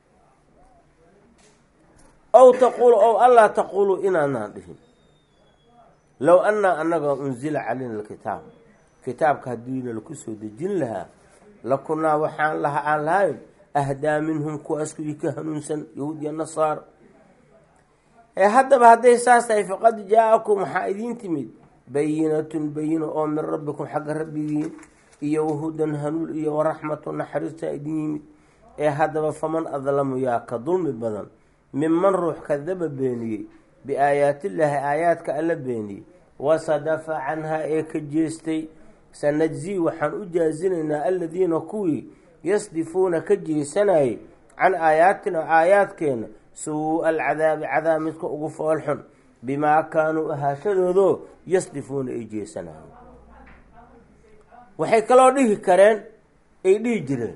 [SPEAKER 1] ow taquulu ow allaa taquuluu inaanaan dhihin low annaa annaga unzila calayna alkitaab kitaabka haddiina laku soo dejin lahaa lakunaa waxaan laha aan lahayn ahdaa minhum kuwaas kuwii ka hanuunsan yahuud iyo nasaar ee haddaba hadday saas tahay faqad jaa-akum waxaa idiin timid bayinatun bayino oo min rabbikum xagga rabbigiin iyo wahudan hanuul iyo waraxmatu naxariista idin yimid ee haddaba faman adlamu yaa ka dulmi badan minman ruux kadaba beeniyey biaayaatillaahi aayaadka alla beeniyey wasadafa canhaa ee ka jeestay sanajzii waxaan u jaazinaynaa aladiina kuwii yasdifuuna ka jeesanayay can aayaatina aayaadkeena suu-a alcadaabi cadaab midka ugu foolxun bimaa kaanuu ahaashadoodoo yasdifuuna ay jeesanayeen waxay kaloo dhihi kareen ay dhihi jireen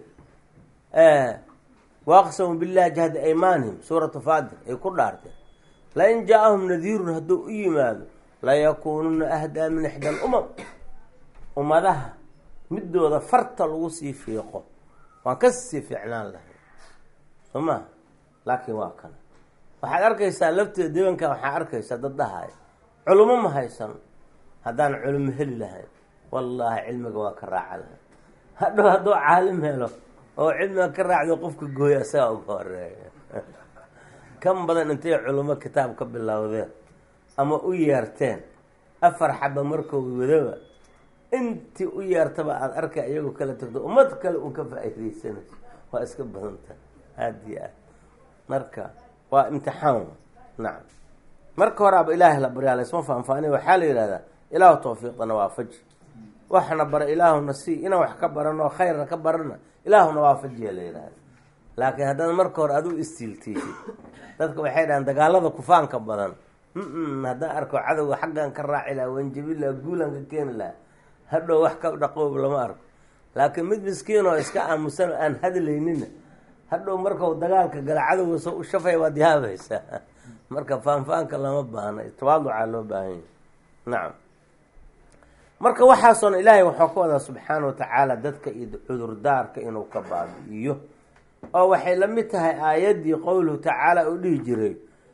[SPEAKER 1] waaqsamu billahi jahda aymaanihim suuratu faadir ay ku dhaarteen lain jaa-ahum nadiirun hadduu u yimaado layakuununa ahdaa min ixda alumam ummadaha midooda farta lagu sii fiiqo waan ka sii fiicnaan lahay soo maa laakiin waa kana waxaad arkaysaa lafteeda debanka waxaa arkaysaa dad dhahaya culimo ma haysan haddaan culimo heli lahayn wallaahi cilmiga waa ka raaca lahay hadhow hadduu caalim helo oo cilmiga ka raacdo qofka gooya isagaa uga horeeya kan badan intay culimo kitaab ka bilowdeen ama u yeerteen afar xaba markooda wadaba intii u yeertaba aada arkay iyagoo kala tagto ummad kale un ka faa-iideysanayso waa iska badanta aada iyo aad marka waa imtixaan nacam marka horaaba ilaahay la baryaa laysma faanfaaniy waxaa la yidhahdaa ilaahu tawfiiqdana waafaji waxna bara ilaahuna sii inaan wax ka barano khayrna ka barana ilaahuna waafajiya la yidhahda laakiin haddaad marka hore adigu istiiltiisid dadka waxay dhahaan dagaalada kufaanka badan mm haddaan arko cadowga xaggan ka raaci laha wanjabi laha guulan ka keeni laha hadhow wax ka dhaqoob lama arko laakiin mid miskiin oo iska aamusan oo aan hadlaynina hadhow markau dagaalka gala cadowga soo u shafay waad yaabaysaa marka faanfaanka lama baahna tawaaducaa loo baahan yahy nacam marka waxaasoona ilaahay waxuu ka wadaa subxaana watacaala dadka iyo cudurdaarka inuu ka baabi'iyo oo waxay la mid tahay aayaddii qowluhu tacaala uu dhihi jiray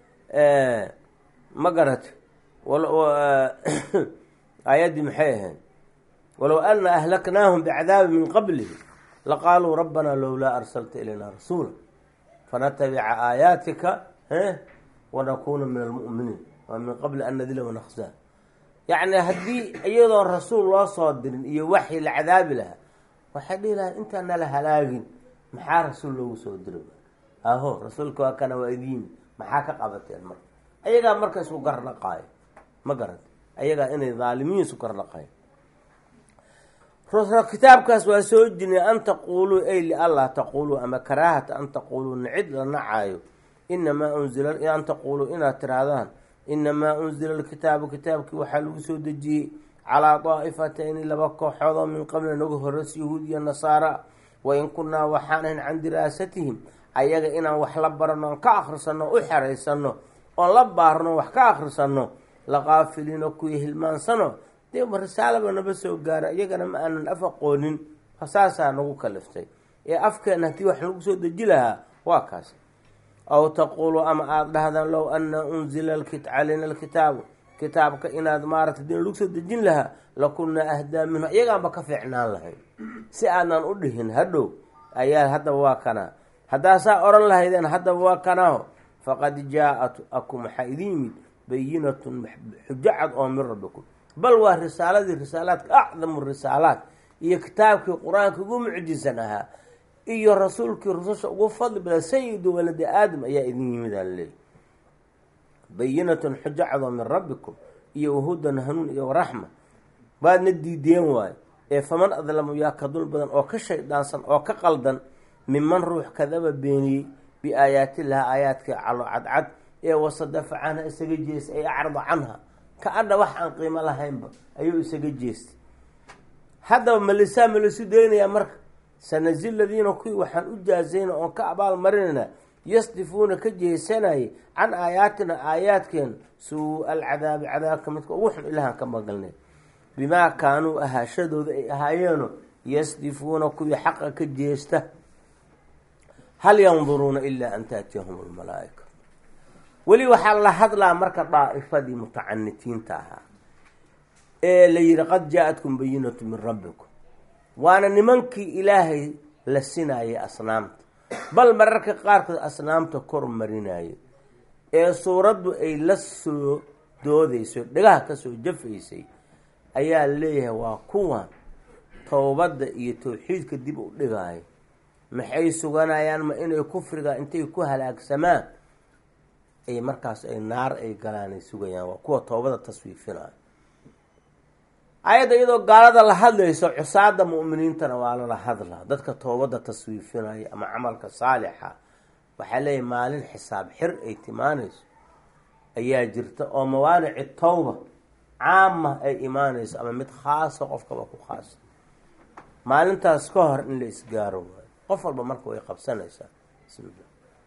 [SPEAKER 1] ma garat aayaddii maxay ahayd walow ana ahlaknaahum bicadaabi min qablihi laqaaluu rabbanaa lowlaa arsalta ilayna rasuula fanatabica aayaatika wanakuuna min almu'miniin waa min qabli an nadila wanaksaa yacni haddii iyadoon rasuul loo soo dirin iyo waxyi la cadaabi lahaa waxay dhihi lahaa intaan nala halaagin maxaa rasuul loogu soo diro aho rasuulka waa kana waa idiin maxaa ka qabateen marka ayagaa marka isku garnaqaayo ma garata ayagaa inay dhaalimiin isku garnaqaayo kitaabkaas waa soo jirnay an taquuluu ay lianlaa taquuluu ama karaahata an taquuluu nicid la nacaayo inamaa unzila an taquuluu inaad tirahdaan inamaa unzila alkitaabu kitaabkii waxaa lagu soo dejiyey calaa daa'ifatayni laba kooxood oo min qabli naga horeys yahuud iyo nasaara wain kunnaa waxaan ahayn can diraasatihim ayaga inaan wax la barano oon ka akhrisanno u xeraysano oon la baarno wax ka akhrisanno laqaafiliino kuwii hilmaansano dee risaalaba naba soo gaara iyagana ma aanan af aqoonin saasaa nagu kaliftay ee afkeena haddii wax lagu soo deji lahaa waa kaas aw taquulu ama aada dhahdaan low ana unzila calayna alkitaabu kitaabka inaad maaragtay din lagu soo dejin lahaa lakunnaa ahdaa minhu iyagaanba ka fiicnaan lahayd si aanan u dhihin hadhow ayaa haddaba waa kanaa haddaa saa oran lahaydeen haddaba waa kanaaho faqad jaa-at akum waxaa idin yimid bayinatun xujo cad oo min rabbikum bal waa risaaladii risaalaadka acdamu risaalaat iyo kitaabkii qur-aanka ugu mucjisan ahaa iyo rasuulkii rususha ugu fadli badan sayidu waladi aadam ayaa idin yimid aan leey bayinatun xujo cad oo min rabbikum iyo wahudan hanuun iyo waraxma waadna diideen waayo ee faman adlamu yaa ka dul badan oo ka shaydaansan oo ka qaldan minman ruux kadaba beeniyey biaayaatillahi aayaadkii calo cadcad ee wasadafa canha isaga jeestay ay acrada canha ka adha wax aan qiimo lahaynba ayuu isaga jeestay haddaba malisaa malisu daynayaa marka sanasi ladiina kuwii waxaan u jaazayna oon ka abaal marinaynaa yasdifuuna ka jeesanayay can aayaatina aayaadkeen suu alcadaabi cadaabka midka ugu xun ilahan ka magalnay bimaa kaanuu ahaashadooda ay ahaayeeno yasdifuuna kuwii xaqa ka jeesta hal yanduruuna ilaa an taatiyahum almalaaika weli waxaa la hadlaa marka daa'ifadii mutacanitiinta ahaa ee la yihi qad jaa-atkum bayinatu min rabbikum waana nimankii ilaahay la sinaayay asnaamta bal mararka qaarkood asnaamta kor marinaayo ee suuraddu ay la soo doodayso dhagaha kasoo jafaysay ayaa leeyahay waa kuwan towbadda iyo towxiidka dib u dhigaayo maxay suganayaan ma inay kufriga intay ku halaagsamaan ay markaas ay naar ay galaan ay sugayaan waa kuwa toobada taswiifinayo ayadda iyadoo gaalada la hadlayso cusaada mu'miniintana waa lala hadlaa dadka toobadda taswiifinaya ama camalka saalixa waxaa leeyahay maalin xisaab xir ay timaanayso ayaa jirta oo mawaanici towba caama ay imaanayso ama mid khaasa qofkaba ku khaasa maalintaas ka hor in la isgaaro waayo qof walba marka way qabsanaysaa bismillah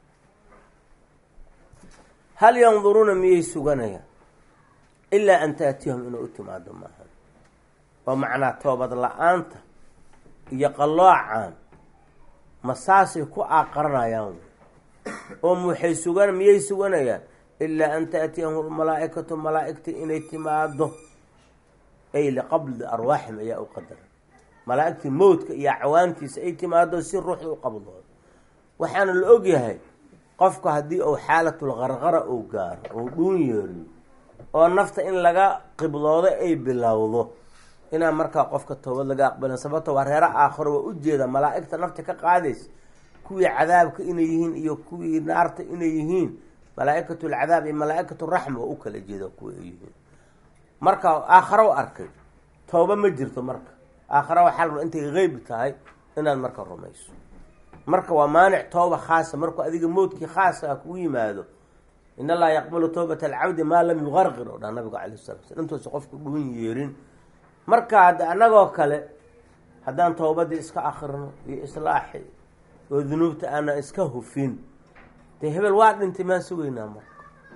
[SPEAKER 1] hal yanduruuna miyay suganayaan ilaa an taatiyahum inuu u timaado maaha oo macnaa toobad la-aanta iyo qalloocan ma saasay ku aaqaranayaan oo waxay sugan miyay suganayaan ilaa an taatiyahum almalaa-ikatu malaa-igta inay timaado ay liqabdi arwaaxim ayaa u qadara malaa-igtii mowdka iyo acwaantiisa ay timaado si ruuxda u qabdoodo waxaana la ogyahay qofku haddii uu xaalatul qarqara uu gaaro uu dhuun yeeriyo oo nafta in laga qibloodo ay bilowdo inaan markaa qofka toobad laga aqbalin sababto waa reero aakhiro waa ujeeda malaa-igta nafta ka qaadaysa kuwii cadaabka inay yihiin iyo kuwii naarta inay yihiin malaa-ikatu lcadaab iyo malaa-ikatu raxma waa u kala jeeda kuwa ay yihiin marka aakharo arkay tooba ma jirto marka aakhara waxaa la raba intay qeyb tahay inaad marka rumayso marka waa maanic tooba khaasa markuu adiga mowdkii khaasa ah kugu yimaado in allaha yaqbalu towbata alcabdi maa lam yuqarqir oo dhaa nabigu calay sala sl intuusa qofku dhuun yeerin marka hadda annagoo kale haddaan towbadii iska akrino iyo islaaxi oo dunuubta aanan iska hufin dee hebel waa dhintay maan sugaynaa marka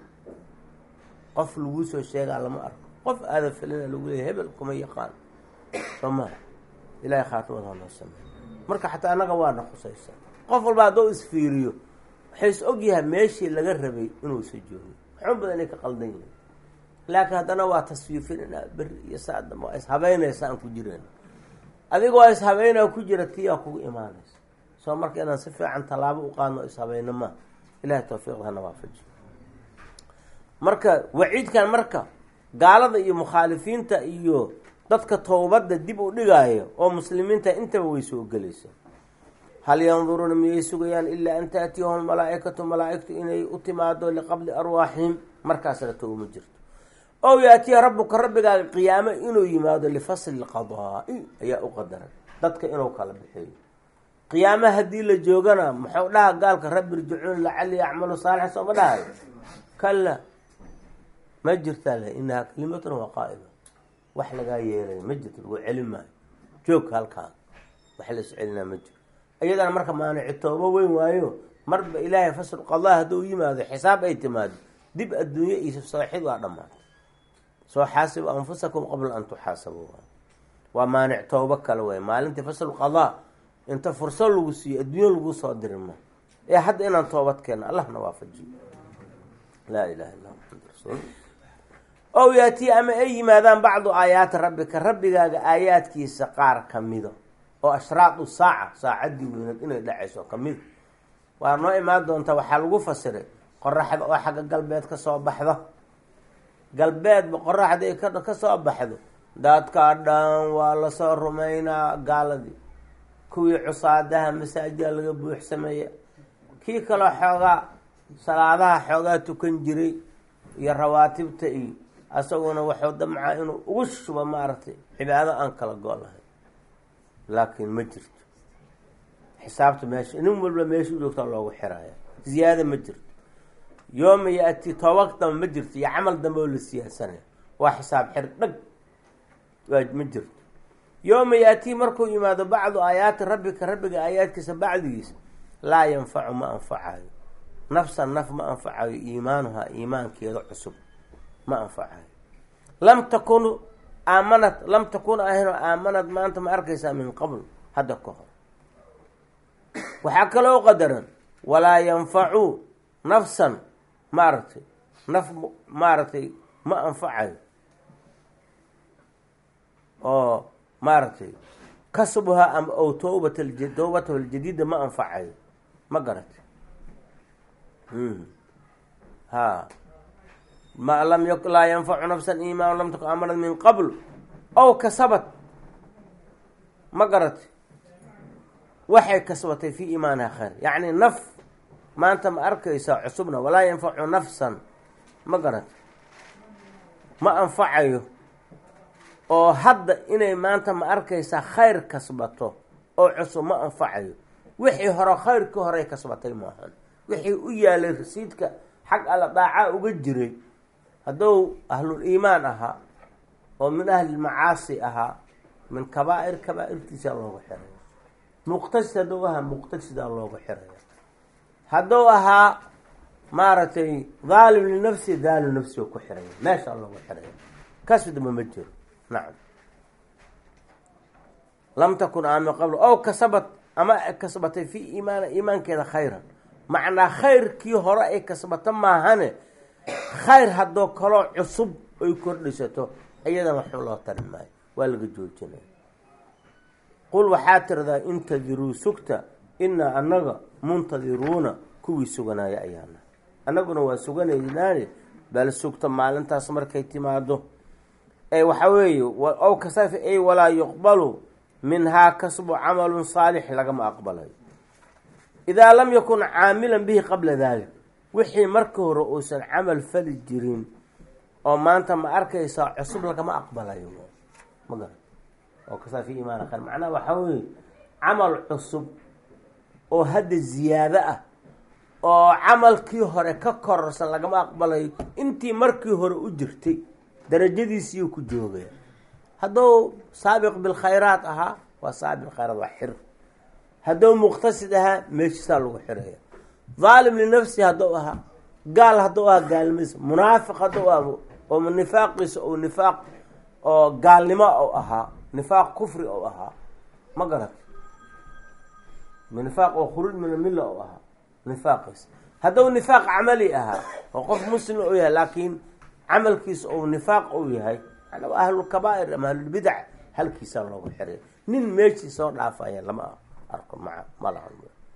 [SPEAKER 1] qof laguu soo sheegaa lama arko qof aada filina lagu leeya hebel kuma yaqaan soo maa ilahay khaatimada hanoo sameey marka xataa annaga waana khusaysa qof walba haddoo isfiiriyo waxay is ogyahay meeshii laga rabay inuusa joogin waxun badan inay ka qaldan yihin laakiin haddana waa taswiifinanaa beri iyo saadam waa ishabeynaysa aan ku jireen adiga waa ishabeynaa ku jira tiyaa kugu imaanaysa soo marka inaan si fiican tallaabo u qaadno ishabeyno maa ilahay tawfiiqda hana waafaji marka waciidkan marka gaalada iyo mukhaalifiinta iyo dadka towbadda dib u dhigaayo oo muslimiinta intaba way soo gelaysa hal yanduruuna miyay sugayaan ilaa an taatiyahum malaa-ikatu malaa-igtu inay u timaado liqabli arwaaxihim markaasna towma jirto ow yaatiya rabbuka rabbigaaga qiyaamo inuu yimaado lifasli lqadaa-i ayaa u qadaray dadka inuu kala bixiyo qiyaamo haddii la joogana muxuu dhaha gaalka rabbi irjicuun lacali yacmalu saalixan sooma dhahayo kala ma jirtaa le inahaa kalimatun waa qaa'ima wax lagaa yeelaya ma jirto lagu celin maayo joogka halkaa wax la iscelinaa ma jiro iyadana marka maanici toobo weyn waayo marba ilaahay fasl qadaa hadduu yimaado xisaab ay timaado dib adduunye iyo sooxid waa dhammaatay soo xaasibu anfusakum qabla an tuxaasabu waa maanic toobo kale way maalintii fasl qadaa inta furso lagu siiyo adduunyo lagu soo dirima ee hadda inaan toobad keeno allahna waafajiyo laa ilaha illa maxamad rasuul ow yaatii ama ay yimaadaan bacdu aayaati rabbika rabbigaaga aayaadkiisa qaar kamido oo ashraadu saaca saacaddii weynad inay dhacayso kamid waa noo imaan doonta waxaa lagu fasiray qoraxda oo xagga galbeed ka soo baxdo galbeedba qoraxda ay ka soo baxdo daadkaa dhan waa lasoo rumaynaa gaaladii kuwii cusaadaha masaajida laga buuxsameeya kii kaloo xoogaa salaadaha xoogaa tukan jiray iyo rawaatibta iyo asaguna waxuu damcaa inuu ugu shubo maaragtay cibaado aan kala go lahayn laakiin ma jirto xisaabta meesha nin walba meesha u joogtaa loogu xiraya ziyaada ma jirto yooma ya-ti toobag damba ma jirto iyo camal dambe oo la siyaasanaya waa xisaab xir dhag waa ma jirto yooma ya-tii markuu yimaado bacdu aayaati rabbika rabbiga aayaadkiisa bacdigiisa laa yanfacu ma anfacayo nafsan naf ma anfacayo iimaanuhaa iimaankeeda cusub ma anfacayo lam takun aamanad lam takun ahaynoo aamanad maanta ma arkaysaa min qabl hadda ka hor waxaa kaloo qadaran walaa yanfacu nafsan maaragtay naf maaragtay ma anfacayo oo maaragtay kasbuhaa ama ow toobat towbatahu aljadiida ma anfacayo ma garatay ha ma lam y laa yanfacu nafsan iimaan lam takun amanad min qabl ow kasabat ma garatay waxay kasbatay fii iimaaniha khayr yacni naf maanta ma arkaysaa cusubna walaa yanfacu nafsan ma garatay ma anfacayo oo hadda inay maanta ma arkaysaa khayr kasbato oo cusub ma anfacayo wixii hore khayrkii horey kasbatay maahan wixii u yaalay rasiidka xag alla daacaa uga jiray hadduu ahlul iimaan ahaa oo min ahlilmacaasi ahaa min kabaa'ir kabaa'irtiisaa looga xiraya muqtasid hadduu ahaa muqtasidaa looga xiraya hadduu ahaa maaragtay daalim linafsi daalim nafsi oo ku xiraya meeshaa looga xiraya kasbidma ma jiro nacam lam takun aamin qabl ow kasabat ama kasbatay fii iimaan iimaankeeda khayran macnaa khayrkii hore ay kasbato maahane khayr haddoo kaloo cusub ay kordhisato iyadan waxba loo tari maayo waa laga joojinaya qul waxaa tiradaa intadiruu sugta inaa annaga muntadiruuna kuwii suganaya ayaana annaguna waa suganaynaane bal sugta maalintaas markay timaado ee waxaa weeye ow kasafi ay walaa yuqbalu minhaa kasbu camalun saalix lagama aqbalayo idaa lam yakun caamilan bihi qabla dalik wixii marka hore uusan camal fali jirin oo maanta ma arkaysaa cusub lagama aqbalayo ma gara oo kasaa fi imaan khayr macnaha waxaa weeye camal cusub oo hadda ziyaado ah oo camalkii hore ka kororsan lagama aqbalayo intii markii hore u jirtay darajadiisiiyuu ku joogaya hadduu saabiq bilkhayraat ahaa waa saabiq bilkhayraat waa xir hadduu muqtasid ahaa meeshiisaa lagu xiraya daalim linafsi hadduu ahaa gaal hadduu ahaa gaalnimadiisa munaafiq hadduu ahaa oo nifaaqiisa ou nifaaq oo gaalnimo ou ahaa nifaaq kufri ou ahaa ma garat nifaaq oo khuruuj min almilla ou ahaa nifaaqiisa hadduu nifaaq camali ahaa oo qof muslim u yahay laakiin camalkiisa ou nifaaq ou yahay manaa ahlulkabaa'ir ama ahlulbidac halkiisaa loogu xiray nin meeshii soo dhaafaya lama arko maa malaha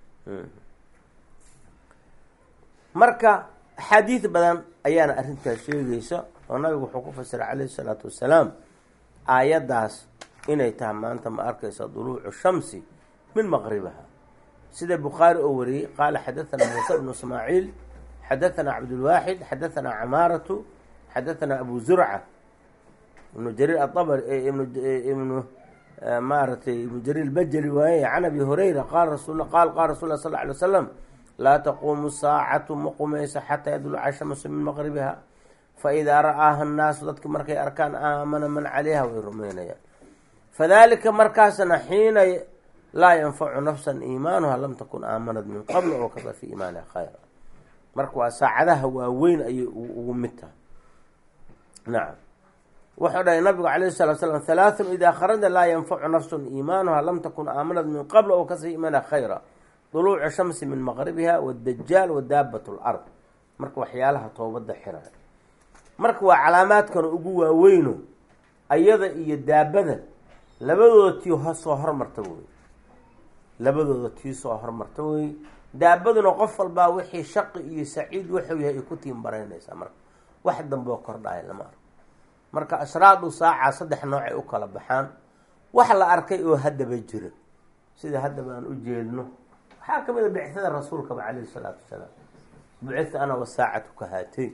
[SPEAKER 1] marka axaadiid badan ayaana arrintaas sheegaysa oo nabigu wuxuu ku fasiray calayhi salaatu wassalaam aayaddaas inay tahay maanta ma arkaysa duluucu shamsi min maqribaha sida bukhaari oo wariyey qaala xadathana muuse bnu ismaaciil xadathana cabdulwaaxid xadathana camaaratu xadathana abu zurca ibnu jariir aabr ibnu maaratay ibnu jariir bajeli waaye can abi hurayra qaal rasul qaal qaala rasul lah sal ly wasalam laa taquumu saacatu ma qumayso xataa yadluca shamsu min maqribiha fa idaa ra-aaha annaasu dadki markay arkaan aamana man calayha way rumaynayaan fadalika markaasna xiina laa yanfacu nafsan iimaanuha lam takun aamanad min qabl oo kada fi iimaaniha khayra marka waa saacadaha waaweyn ayay ugu mid tahay nacam wuxuu dhahay nabigu calayhi salatu slam halaathun idaa kharaja laa yanfacu nafsun iimaanuha lam takun aamanad min qabl oo kasi iimaaniha khayra duluucu shamsi min maqribiha wadajaal wa daabat lard marka waxyaalaha toobada xiraya marka waa calaamaadkan ugu waaweyno ayada iyo daabada labadooda tii soo hormarta wey labadooda tii soo hormarta wey daabaduna qof walbaa wixii shaqi iyo saciid wuxuu yahay ay ku tiin baraynaysaa marka wax dambeo kordhaya lama arko marka ashraadu saaca saddex noocay u kala baxaan wax la arkay oo haddaba jira sida haddaba aan u jeedno waxaa ka mid a bicada rasuulkaba calayhi salaatu wasalaam bucita ana wasaacatu ka haatay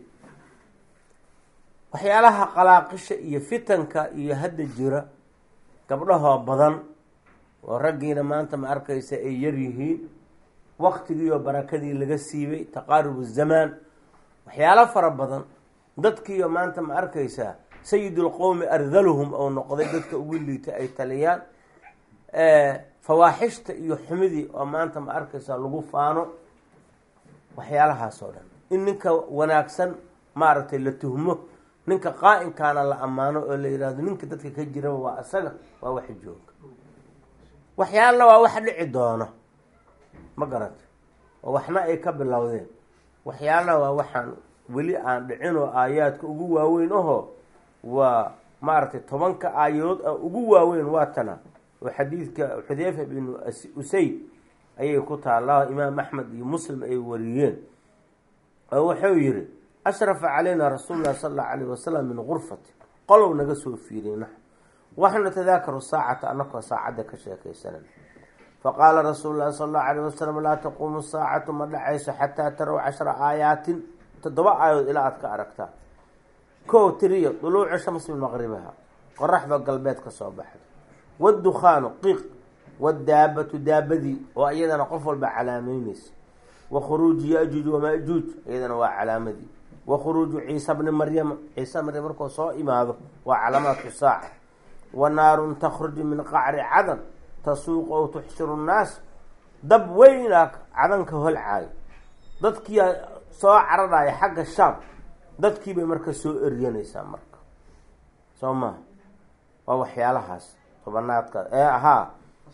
[SPEAKER 1] waxyaalaha qalaaqisha iyo fitanka iyo hadda jira gabdhahoo badan oo raggiina maanta ma arkaysa ay yar yihiin waktigiioo barakadii laga siibay taqaarubu zamaan waxyaalo fara badan dadkiiyo maanta ma arkaysaa sayidulqowmi ardaluhum oo noqday dadka ugu liita ay taliyaan fawaaxishta iyo xumidii oo maanta ma arkaysaa lagu faano waxyaalahaas oo dhan in ninka wanaagsan maaragtay la tuhmo ninka qaa-inkaana la ammaano oo la yidhaahdo ninka dadka ka jiraba waa isaga waa wax jooga waxyaalna waa wax dhici doono ma garata oo waxna ay ka bilowdeen waxyaalna waa waxaan weli aan dhicin oo aayaadka ugu waaweyn ahoo waa maaragtay tobanka aayadood a ugu waaweyn waa tana oo xadiidka xudeyfa binu usayd ayay ku taallaa imaam axmed iyo muslim ay wariyeen oo wuxuu yihi ashrafa calayna rasuulu llahi sala allahu alayh wasalam min gurfati qolow naga soo fiiriyey nax waxnu natadaakaru saacata anakoo saacadda ka sheekaysanan faqaala rasuulu llahi sala allahu alayh wasalam laa taquumu saacatu ma dhacayso xataa tarow cashra aayaatin toddoba aayadood ilaa aad ka aragtaa kow tiriyo duluucu shamsi min maqribiha qoraxda galbeed ka soo baxda waddukhaanu qiiq wadaabatu daabadii oo iyadana qof walba calaameyneysa wa khuruuju ya-juuj wama-juuj iyadana waa calaamadii wa khuruuju ciisa bni maryama ciisa maryam markuu soo imaado waa calaamaadku saaca wa naarun takhruju min qacri cadan tasuuqu ow tuxshiru nnaas dab weynaa cadanka holcaayo dadkiiyaa soo cararaya xagga shaam dadkii bay marka soo eryanaysaa marka soo maha waa waxyaalahaas tobanaadka ee ahaa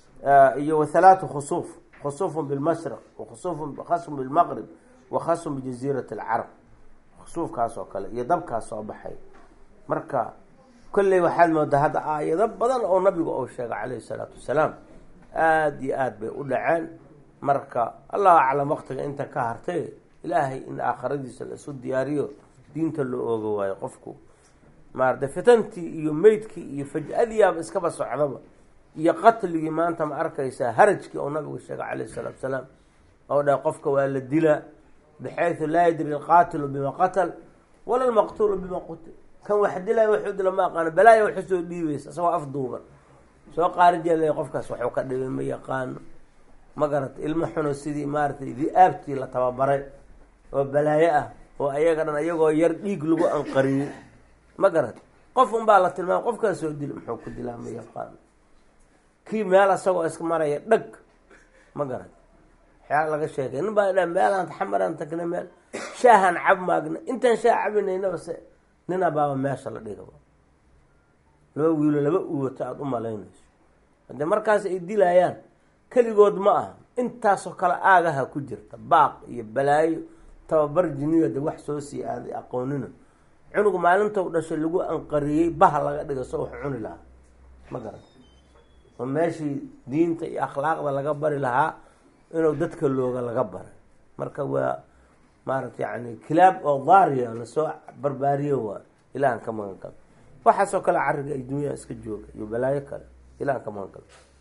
[SPEAKER 1] iyo wathalaatu khusuuf khusuufun bilmashriq wakhusuufun khasfun bilmaqrib wa khasfun bijaziirati alcarab khusuufkaas oo kale iyo dabkaas soo baxay marka kolley waxaad moodaa hadda aayado badan oo nabigu uu sheegay calayhi salaatu wasalaam aada iyo aada bay u dhaceen marka allahu aclam waqtiga inta ka hartay ilaahay in aakhiradiisa laisu diyaariyo diinta loo ooga waayo qofku maarata fitantii iyo meydkii iyo faj-adiyaaba iskaba socdaba iyo qatligii maanta ma arkaysaa harajkii oo nabigu sheegay calayhi salaatu salaam oo dhahay qofka waa la dilaa bixaysu laa yadri alqaatilu bima qatal wala almaqtuulu bima qutil kan wax dilaya waxuu dila ma aqaano balaaya waxu soo dhiibaysa isagoo afduuban soo qaarijeelay qofkaas waxuu ka dhibay ma yaqaano ma garata ilmo xuno sidii maaratay di-aabtii la tababaray oo balaayo ah oo ayaga dhan ayagoo yar dhiig lagu anqariyey ma garata qof unbaa la tilmaama qofkaas soo dil muxuu ku dilaa ma yaqaano kii meel asagoo iska maraya dhag ma garata waxyaala laga sheekay nin baa dha meelaan xamaraan tagnay meel shaahaan cab maagna intaan shaah cabinaynaba se nina baaba meesha la dhigaba laba wiilo laba uwato aada u malaynayso haddee markaas ay dilayaan keligood ma aha intaasoo kale aagaha ku jirta baaq iyo balaayo tababar jiniyo de wax soo sii aaday aqoonina cunugu maalintou dhashay lagu anqariyey baha laga dhiga so wax cuni lahaa ma garan oo meeshii diinta iyo akhlaaqda laga bari lahaa inuu dadka looga laga baray marka waa maarata yani kilaab oo daariya lasoo barbaariyo waa ilahan ka magan kalo waxaasoo kale cariga ay dunyaa iska jooga iyo balaayo kale ilahan ka magan kalo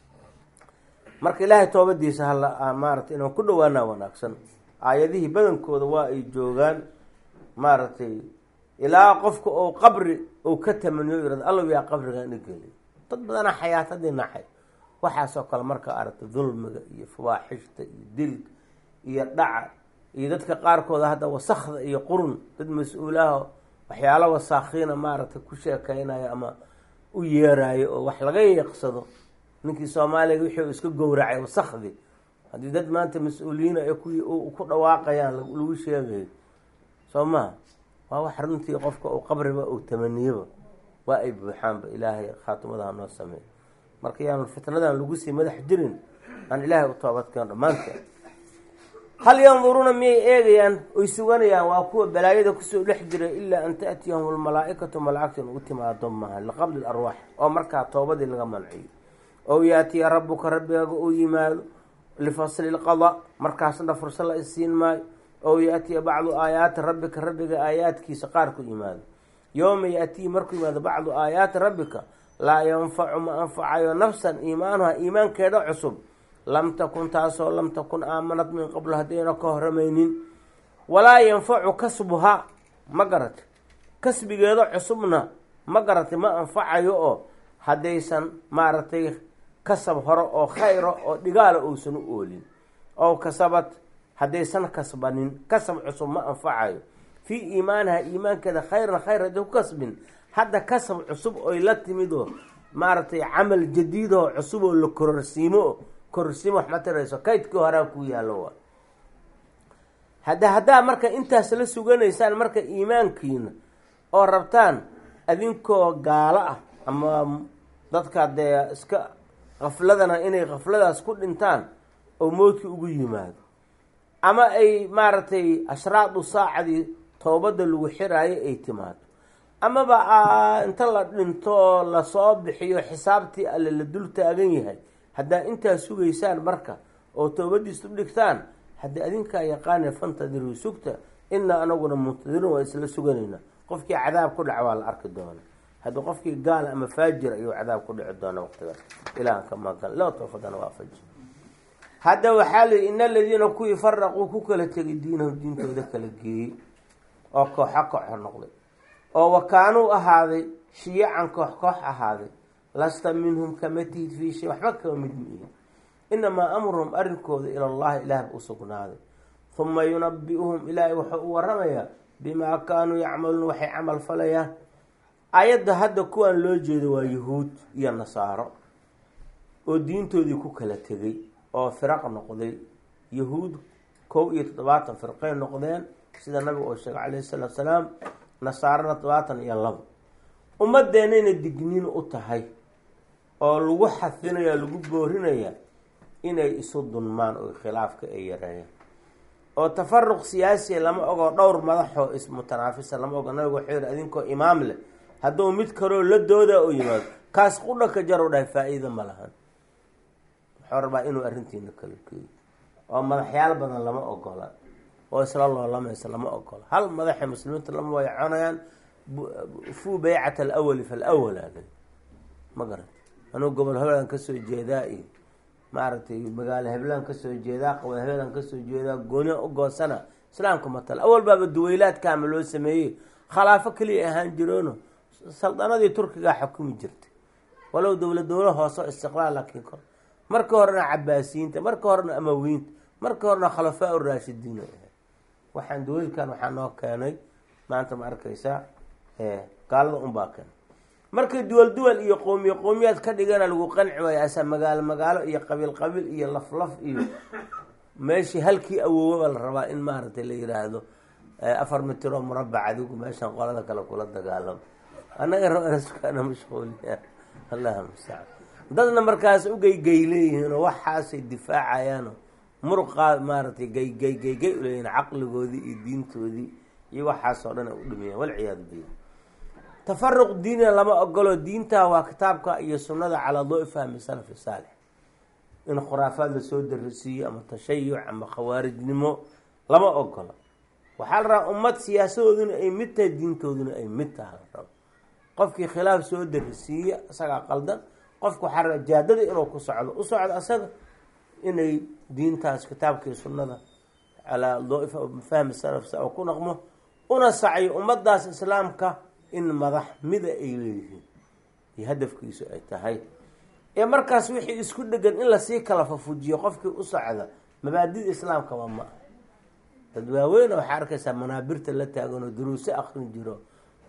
[SPEAKER 1] marka ilaahay toobadiisa hala maarata inaan ku dhawaanaa wanaagsan aayadihii badankooda waa ay joogaan maaragtay ilaa qofka oo qabri ou ka tamaniyo yirado allow yaa qabrigan igeli dad badanaa xayaatadii nacay waxaasoo kale marka aragta dulmiga iyo fawaaxishta iyo dilka iyo dhaca iyo dadka qaarkooda hadda wasakda iyo qurun dad mas-uulaha waxyaalo wasaakiina maaragtay ku sheekeynayo ama u yeeraayo oo wax laga yeeqsado ninkii soomaaliga wixii uu iska gowracay wasakdi haddii dad maanta mas-uuliyiin ay ku ku dhawaaqayaan lagu sheegayo soo maha waa wax runtii qofka uu qabriba uu tamaniyoba waa ay buuxaanba ilaahay khaatimadaha noo sameey marka yaanu fitnadan lagu sii madax jirin aan ilaahay u toobadkeeno dhammaanteen hal yanduruuna miyay eegayaan oy suganayaan waa kuwa balaayada kusoo dhex jiray ilaa an taatiyahum almalaa-ikatu malaa'igtan ugu timaado maaha liqabli larwaax oo markaa toobadii laga manciyo ow yaatiya rabuka rabbigaaga uu yimaado lifasli lqada markaasna fursa la isiin maayo ow yaatiya bacdu aayaati rabbika rabbiga aayaadkiisa qaar ku yimaado yowma yaatiyi markuu yimaado bacdu aayaati rabbika laa yanfacu ma anfacayo nafsan iimaanuha iimaankeeda cusub lam takun taasoo lam takun aamanad min qabl haddayna ka horamaynin walaa yanfacu kasbuhaa ma garata kasbigeeda cusubna ma garatay ma anfacayo oo haddaysan maaragtay kasab hore oo khayra oo dhigaala uusan u oolin oo kasabad haddaysan kasbanin kasab cusub ma anfacayo fii iimaaniha iimaankeeda khayran khayr hadday ku kasbin hadda kasab cusub oy la timid oo maaragtay camal jadiid oo cusub oo la kororsiimo kororsiimo wax ma tirayso kaydkii horaa ku yaallo waa hadda haddaa marka intaas la suganaysaan marka iimaankiina oo rabtaan adinkoo gaalo ah ama dadka dee iska kafladana inay kafladaas ku dhintaan oo moodkii ugu yimaado ama ay maaragtay ashraadu saacadii toobadda lagu xiraayo ay timaado amaba inta la dhinto lasoo bixiyo xisaabtii alle la dul taagan yahay haddaa intaa sugaysaan marka oo toobadiis u dhigtaan haddii adinkaa yaqaane fantadiruu sugta inaa anaguna muntadiruun waa isla suganayna qofkii cadaab ku dhaca waa la arki doona haddii qofkii gaal ama faajir ayuu cadaab ku dhici doona waqtigaas ilahan ka magan loo toofadana waafaji hadda waxaa layihi in aladiina kuwii faraquu ku kala tegay diinahum diintooda kala geeyey oo kooxa kooxa noqday oo wakaanuu ahaaday shiyacan koox koox ahaaday lasta minhum kama tihid fii shay waxba kama mid miihin inamaa amruhum arrinkooda ila llahi ilaahba u sugnaaday huma yunabi-uhum ilaahay wuxuu u waramayaa bimaa kaanuu yacmaluun waxay camal falayaan ayadda hadda kuwaan loo jeedo waa yahuud iyo nasaaro oo diintoodii ku kala tegay oo firaq noqday yahuud kow iyo toddobaatan firqay noqdeen sida nabiga oo sheegay calayhi salaatu salaam nasaarana toddobaatan iyo labo ummadeenayna digniin u tahay oo lagu xafinaya lagu boorinaya inay isu dunmaan oo khilaafka ay yareeyaan oo tafaruq siyaasiya lama ogo dhowr madaxoo ismutanaafisa lama ogo nabiga wuxuu yihi adinkoo imaam leh hadduu mid kaloo la dooda u yimaado kaas qudha ka jarow dhahay faa-iida ma lahan wuxuu rabaa inuu arrintiina kala geeyo oo madaxyaal badan lama ogola oo isla loolamaysa lama ogola hal madaxay muslimiinta lama wayaconayaan fuu baycat alawali falawal ale ma garata anuu gobol heblaan kasoo jeedaa iyo maaragtay magaalo heblaan kasoo jeedaa qaba heblaan kasoo jeedaa gooniya u goosana islaamka matal awal baaba duweylaadkaama loo sameeyey khilaafo keliya ahaan jiroono saldanadii turkigaa xukumi jirtay walow dowla dowla hooseo istiqlaal laakiin kor marka horena cabaasiyiinta marka horena amawiinta marka horena khulafaa u raashidiin ay ahayd waxaan duweylkan waxaa noo keenay maanta ma arkaysaa gaalada unbaa keenay markay duwal duwal iyo qoomiye qoomiyaad ka dhigana lagu qanci waayo asa magaalo magaalo iyo qabiil qabiil iyo laf laf iyo meeshii halkii awoowaba la rabaa in maaragtay la yiraahdo afar mitiroo murabac adigu meeshan qolada kale kula dagaalamo annaga rabana mashquuliya allaha mustacaan dadna markaas u geygey leeyihiinoo waxaasay difaacayaano muruqaa maaragtay geygey geygey uleeyihin caqligoodii iyo diintoodii iyo waxaasoo dhan ay u dhimiyaan walciyaadu billah tafaruq diinina lama ogolo diintaa waa kitaabka iyo sunnada calaa doo-i fahmi salafi saalix in khuraafaad lasoo darisiiyo ama tashayuc ama khawaarijnimo lama ogola waxaa la rabaa ummad siyaasadooduna ay mid tahay diintooduna ay mid taha la rabo qofkii khilaaf soo darisiiya isagaa qaldan qofka waxaa rabaa jaadada inuu ku socdo u socdo asaga inay diintaas kitaabkii sunnada calaa doo-i fahmi salaf sa ku naqmo una sacyo ummadaas islaamka in madax mida ay leeyihiin iyo hadafkiisu ay tahay ee markaas wixii isku dhegan in lasii kala fafujiyo qofkii u socda mabaadida islaamkaba ma ah dad waaweyna waxaa arkaysaa manaabirta la taaganoo duruuso akrin jiro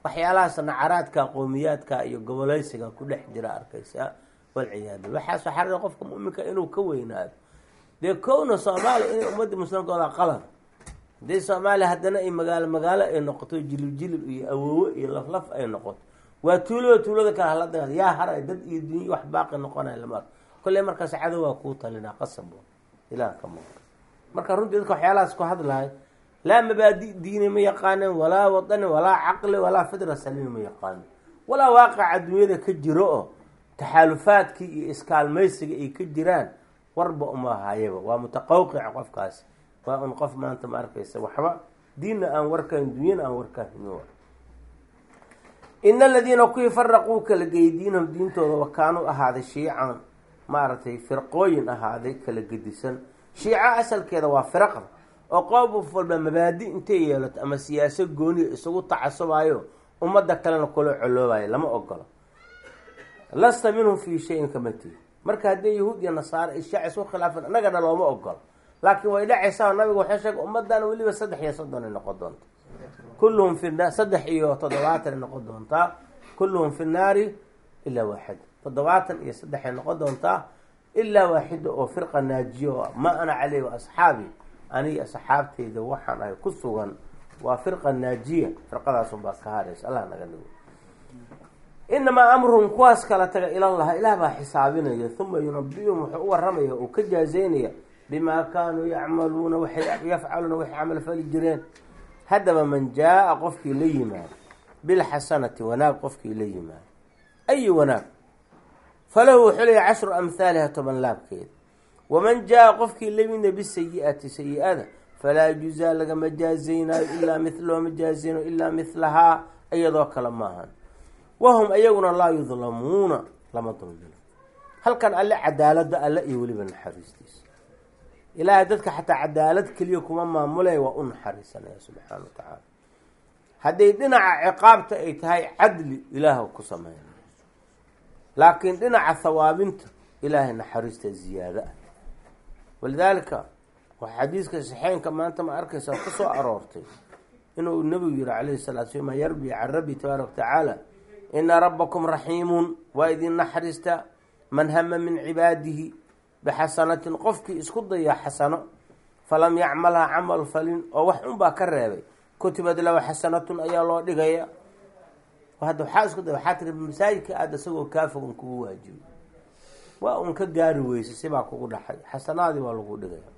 [SPEAKER 1] waxyaalahaas nacaraadka qowmiyaadka iyo goboleysiga ku dhex jira arkaysa walciyaadu waxaas waxaa qofka muminka inuu ka weynaado dee kowna soomaaliya inay ummadii muslimkooda qalad haddii soomaaliya haddana ay magaalo magaalo ay noqoto jilib jilib iyo awoowo iyo laflaf ay noqoto waa tuulada tuulada kale hala dagaal yaa haray dad iyo dunya wax baaqi noqonaya lama arko kolley markaas cadow waa kuu talinaa qasab ilaah ka muuqda marka runtii dadka waxyaalahaas ku hadlahay laa mabaadi diini ma yaqaanin walaa wadani walaa caqli walaa fidra saliimi ma yaqaanin walaa waaqaca dunyada ka jiro oo taxaalufaadkii iyo iskaalmaysiga ay ka jiraan warba uma hayaba waa mutaqawqica qofkaasi waa un qof maanta ma arkaysa waxba diinna aan warkahin dunyana aan warkahin ina aladiina kuwii faraquu kala geeyey diinahum diintooda wakaanuu ahaaday shiican maaragtay firqooyin ahaaday kala gedisan shiica asalkeeda waa firaqda oo qoob walba mabaadi intay yeelato ama siyaaso gooniya isugu tacasubayo ummadda kalena kula coloobayo lama ogolo lasta minhum fii shayin kama tihi marka haddii yahuud iyo nasaare ishaac isku khilaafan annagana looma ogolo laakiin way dhacaysaa nabiga waxay sheegay ummadana weliba saddex iyo soddon ay noqon doonta kulluhum fi na saddex iyo toddobaatan ay noqon doontaa kulluhum fi nnaari ilaa waaxida toddobaatan iyo saddex ay noqon doontaa ilaa waaxida oo firqa naajiyo ma ana caleyh wa asxaabi aniga asxaabteyda waxaan ahay ku sugan waa firqa naajiya firqadaasunbaa ka haraysa allah naga dhigo inamaa amruhum kuwaas kala taga ilallaha ilaah baa xisaabinaya uma yunabiyuhum wuxuu u waramaya uu ka jaazeynaya bimaa kaanuu yacmaluuna waxay yafcaluuna waxay camal fali jireen haddaba man jaa-a qofkii la yimaado bilxasanati wanaag qofkii la yimaado ayi wanaag falahu wuxuu leeyahy cashru amhaaliha toban laabkeeda waman jaa-a qofkii la yimida bisayi-ati sayi-ada falaa yujzaa lagama jaazeynaayo ilaa mil looma jaazeynayo ilaa mihlahaa iyadoo kale maahan wahum ayaguna laa yudlamuuna lama dulmino halkan alle cadaalada alle iyo weliba naxariistiisa ilaahay dadka xataa cadaalad keliya kuma maamulaya waa u naxariisanaya subxaana wa tacaala hadday dhinaca ciqaabta ay tahay cadli ilaah ku sameynaya laakiin dhinaca hawaabinta ilaahay naxariista ziyaado ah walidaalika waxaa xadiiska saxeynka maanta ma arkaysa ku soo aroortay inuu nabigu yihi calayhi salatu slam yarbi can rabbi tabaaraka watacaala ina rabbakum raxiimun waa idin naxariista man hama min cibaadihi bixasanatin qofkii isku daya xasano falam yacmalha camal falin oo wax unbaa ka reebay kutibad lahu xasanatun ayaa loo dhigaya hadda waxaa isku day waxaa tiri masaajidka aada isagoo kaafogan kugu waajibay waa un ka gaari weysay sibaa kugu dhaxay xasanaadii baa lagu dhigaya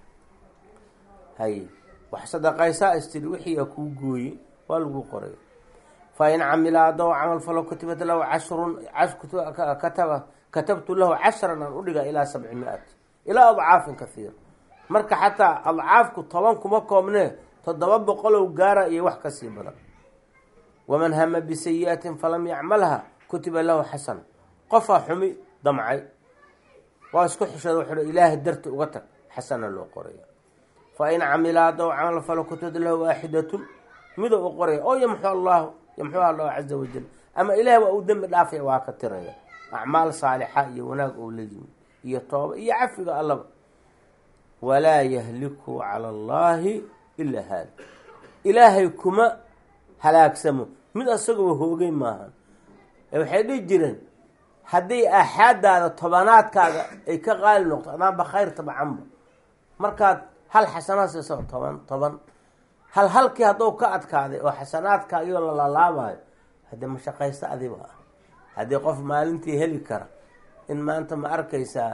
[SPEAKER 1] hay wax sadaqaysaa istiri wixiiaa kuu gooye waa lagu qoray fa in camila adoo camal falo kutibat lahu cashrun kataba katabtu lahu cashran aan udhiga ilaa sabci mi-at ilaa adcaafin kahiira marka xataa adcaafku toban kuma koobnee toddoba boqolow gaara iyo wax kasii badan waman hama bisayi-atin falam yacmalha kutiba lahu xasana qofaa xumi damcay waa isku xishada wuxuu ilaahay darti uga tag xasana loo qoraya fa in camila adoo camal falo kutibat lahu waaxidatun midoo u qoraya oo yamxu allahu yamxuha allahu caza wajal ama ilaah waa uu dembi dhaafaya waa ka tiraya acmaal saalixa iyo wanaag oo la yimi iyo tooba iyo cafiga allaba walaa yahliku cala allahi ilaa haali ilaahay kuma halaagsamo mid asagoo hoogay maahan ee waxay dhihi jireen haddii aaxaadaada tobanaadkaaga ay ka qaali noqto adaanba khayr tabacanba markaad hal xasanaad siiso toban toban hal halkii hadduu ka adkaaday oo xasanaadkaagio la lalaabayo haddii mashaqaysto adiba ah haddii qof maalintii heli kara in maanta ma arkaysaa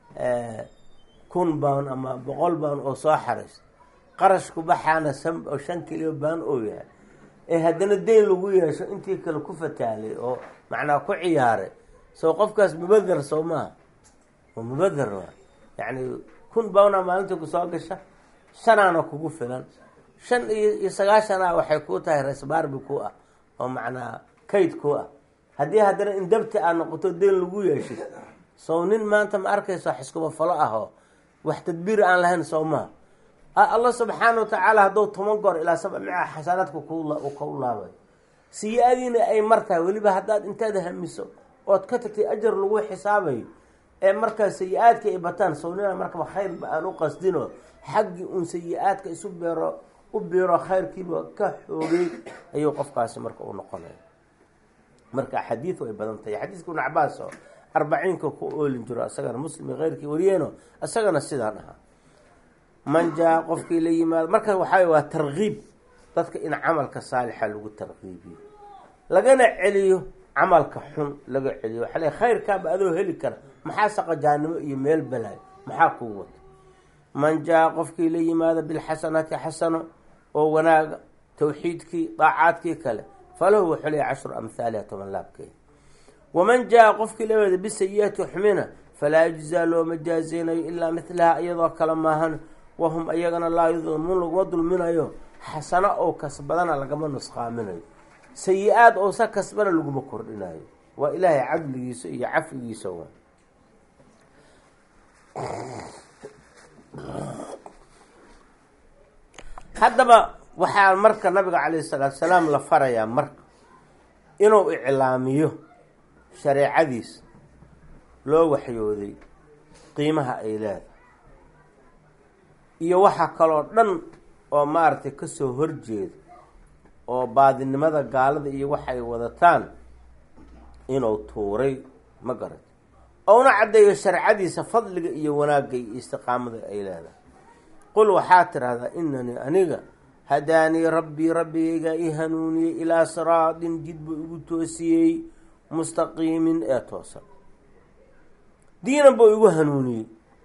[SPEAKER 1] kun baan ama boqol baan oo soo xarayso qarashku baxaana san oo shan kiliyo baan oo yahay ee haddana deyn lagu yeesho intii kale ku fataalay oo macnaa ku ciyaaray soo qofkaas mubadar soo maaha waa mubadar waa yacni kun baana maalintii kusoo gasha shanaana kugu filan shan iyo iyo sagaashana waxay kuu tahay resbarbi ku ah oo macnaa kayd ku ah haddii haddana in dabti aad noqoto deyn lagu yeeshay sow nin maanta ma arkayso xiskuba falo ah oo wax tadbiir aan lahayn soo maha allah subxaana wa tacaala hadduu toban goor ilaa saba mica xasanaadka ku kau laabayo siya-adiina ay martahay weliba haddaad intaad hamiso ood ka tagtay ajar lagu xisaabayo ee markaa sayi-aadka ay bataan sownina markaba khayrba aan u qasdino xaggii uun sayi-aadka isu beero u biro khayrkiiba ka xoogay ayuu qofkaasi marka u noqonaya marka xadiid way badan tahay xadiiska ibnu cabaas oo arbaciinka ku oolin jiro isagana muslim iyo keyrkii wariyeeno isagana sidaan ahaa man jaa qofkii la yimaado marka waxaa waa tarkiib dadka in camalka saalixa lagu tarkiibiyo lagana celiyo camalka xun laga celiyo waxaa le khayrkaaba adoo heli kara maxaa saqajaanimo iyo meel balaayo maxaa kuu wata man jaa qofkii la yimaado bilxasanaati xasano oo wanaaga tawxiidkii daacaadkii kale falahu wuxuu leeya cashru amhaaliha toban laabkeeda waman jaa qofkii la yimaado bisayi-ati xumina falaa yujzaa looma jaazeynayo ilaa milaha iyadoo kale maahan wahum ayagana laa yudlamuun laguma dulminayo xasano oo kasbadana lagama nusqaaminayo sayi-aad oosa kasbana laguma kordhinayo waa ilaahay cadligiisa iyo cafigiisa waa haddaba waxaa marka nabiga calayhi salaatu salaam la farayaa marka inuu iclaamiyo shareecadiisa loo waxyooday qiimaha ay leedahay iyo waxa kaloo dhan oo maaragtay kasoo horjeeda oo baadinimada gaalada iyo waxay wadataan inuu tuuray ma garat ouna caddeeyo sharcadiisa fadliga iyo wanaagga iyo istiqaamada ay leedahay qul waxaa tidhahdaa inanii aniga hadaanii rabbii rabbigaygaa i hanuuniyey ilaa siraadin jid buu igu toosiyey mustaqiimin ee toosan diinan buu igu hanuuniyey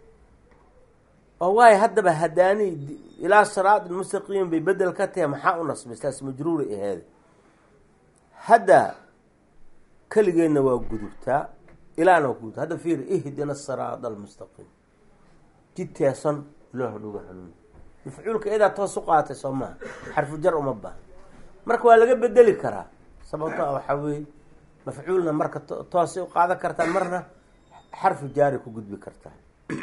[SPEAKER 1] oo waayo haddaba hadaanii ilaa siraadin mustaqiimin bay bedel ka tahay maxaa u nasbay saas majruura aheeda hadda keligeedna waa gudubtaa ilaana waa gudubta hadda fiir ihdina siraada almustaqiim jid teesan ilaah nuga hanuuni mafcuulka iyadaa toos u qaatay soo maha xarfu jar uma baaha marka waa laga bedeli karaa sababto a waxaa weeye mafcuulna marka toosay u qaadan kartaa marna xarfu jaari ku gudbi kartaa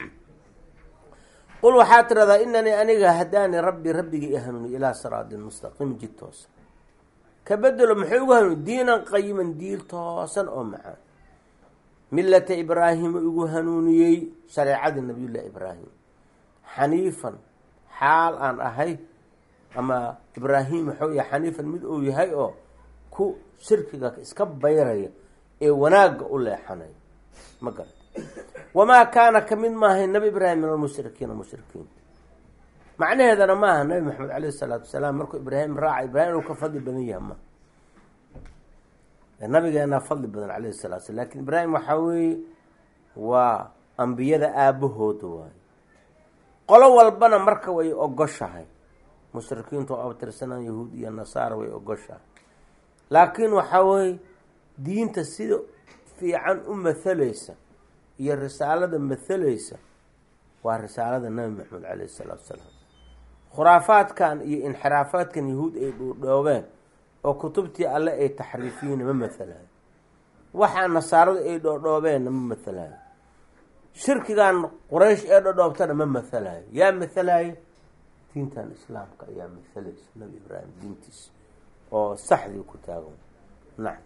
[SPEAKER 1] qul waxaa tiradaa inanii aniga hadaani rabbi rabbigii i hanuuni ilaa siraadin mustaqiim jid toosan ka bedelo muxuu igu hanuuni diinan qayiman diil toosan oo macaan millata ibraahiima igu hanuuniyey shareecadii nabiyullahi ibraahim xaniifan xaal aan ahay ama ibraahim waxuu yahay xaniifan mid uu yahay oo ku shirkiga iska bayraya ee wanaagga u leexanaya ma garat wamaa kaana kamid maahay nabi ibraahim min almushrikiina mushrikiin macnaheedana maaha nabi maxamed caleyhi salaatu wasalaam markuu ibraahim raaca ibrahim inuu ka fadli badan yaha ma nabigeenaa fadli badan caleyhi salatu slam lakin ibraahim waxaa weeye waa ambiyada aabahooda waayo qolo walbana marka way ogoshahay mushrikiintu oo abtirsanaan yahuud iyo nasaara way ogoshahay laakiin waxaa weeye diinta sida fiican u mathalaysa iyo risaalada mathalaysa waa risaalada nabi maxamed caleyhi salaatu wasalaam khuraafaadkan iyo inxiraafaadkan yahuud ay dhuudhoobeen oo kutubtii alle ay taxriifiyiina ma mathalayo waxaa nasaaradu ay dhoodhoobeenna ma mathalayo shirkigan quraysh ee dhodhoobtana ma mathalayo yaa mathalayo diintan islaamka ayaa mathalaysa nabi ibraahim diintiisa oo saxdii ku taagan nacam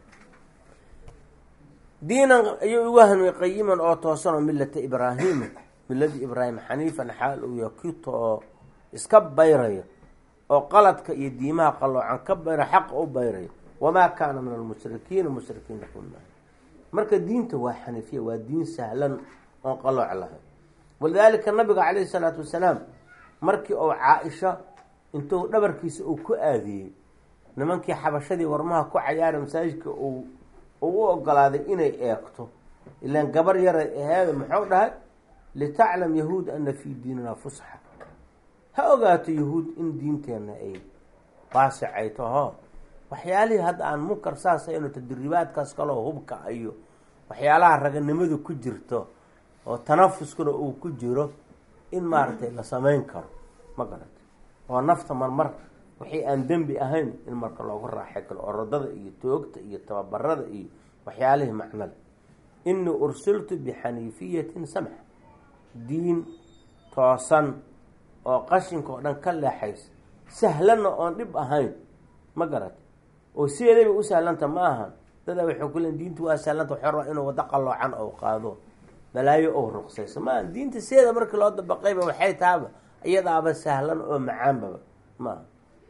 [SPEAKER 1] diinan ayuu igu hanuuy qayiman oo toosan oo millata ibraahima milladii ibraahim xaniifan xaal uu yahay kitoo iska bayraya oo qaladka iyo diimaha qaloocan ka bayra xaqa u bayraya wamaa kaana min almushrikiina mushrikiina kunaa marka diinta waa xaniifiya waa diin sahlan oon qalooc lahayn walidaalika nabiga caleyhi salaatu wasalaam markii uu caa-isha intuu dhabarkiisa uu ku aadiyey nimankii xabashadii warmaha ku cayaara masaajidka uu uu u ogolaaday inay eegto ilaan gabar yaray aheeda muxuu dhahay litaclam yahuud ana fii diinina fusxa ha ogaato yahuud in diinteenna ay waasicay taho waxyaalihii hadda aan munkar saasayno tadriibaadkaas kaloo hubka iyo waxyaalaha raganimadu ku jirto oo tanafuskuna uu ku jiro in maaragtay la samayn karo ma garata oo nafta marmar wixii aan dembi ahayn in marka loogu raaxay karo orodada iyo toogta iyo tababarada iyo waxyaalihii macnada inii ursiltu bixaniifiyatin samx diin toosan oo qashinka oo dhan ka leexaysa sahlanna oon dhib ahayn ma garata oo sideedayba u sahlanta ma ahan dadaa waxay ku leen diintu waa sahlanta waxay rabaa inuu waddo qaloocan ou qaado balaayo ou ruqsayso maaha diinta sideeda markii loo dabaqayba waxay tahaba iyadaaba sahlan oo macaanbaba maaha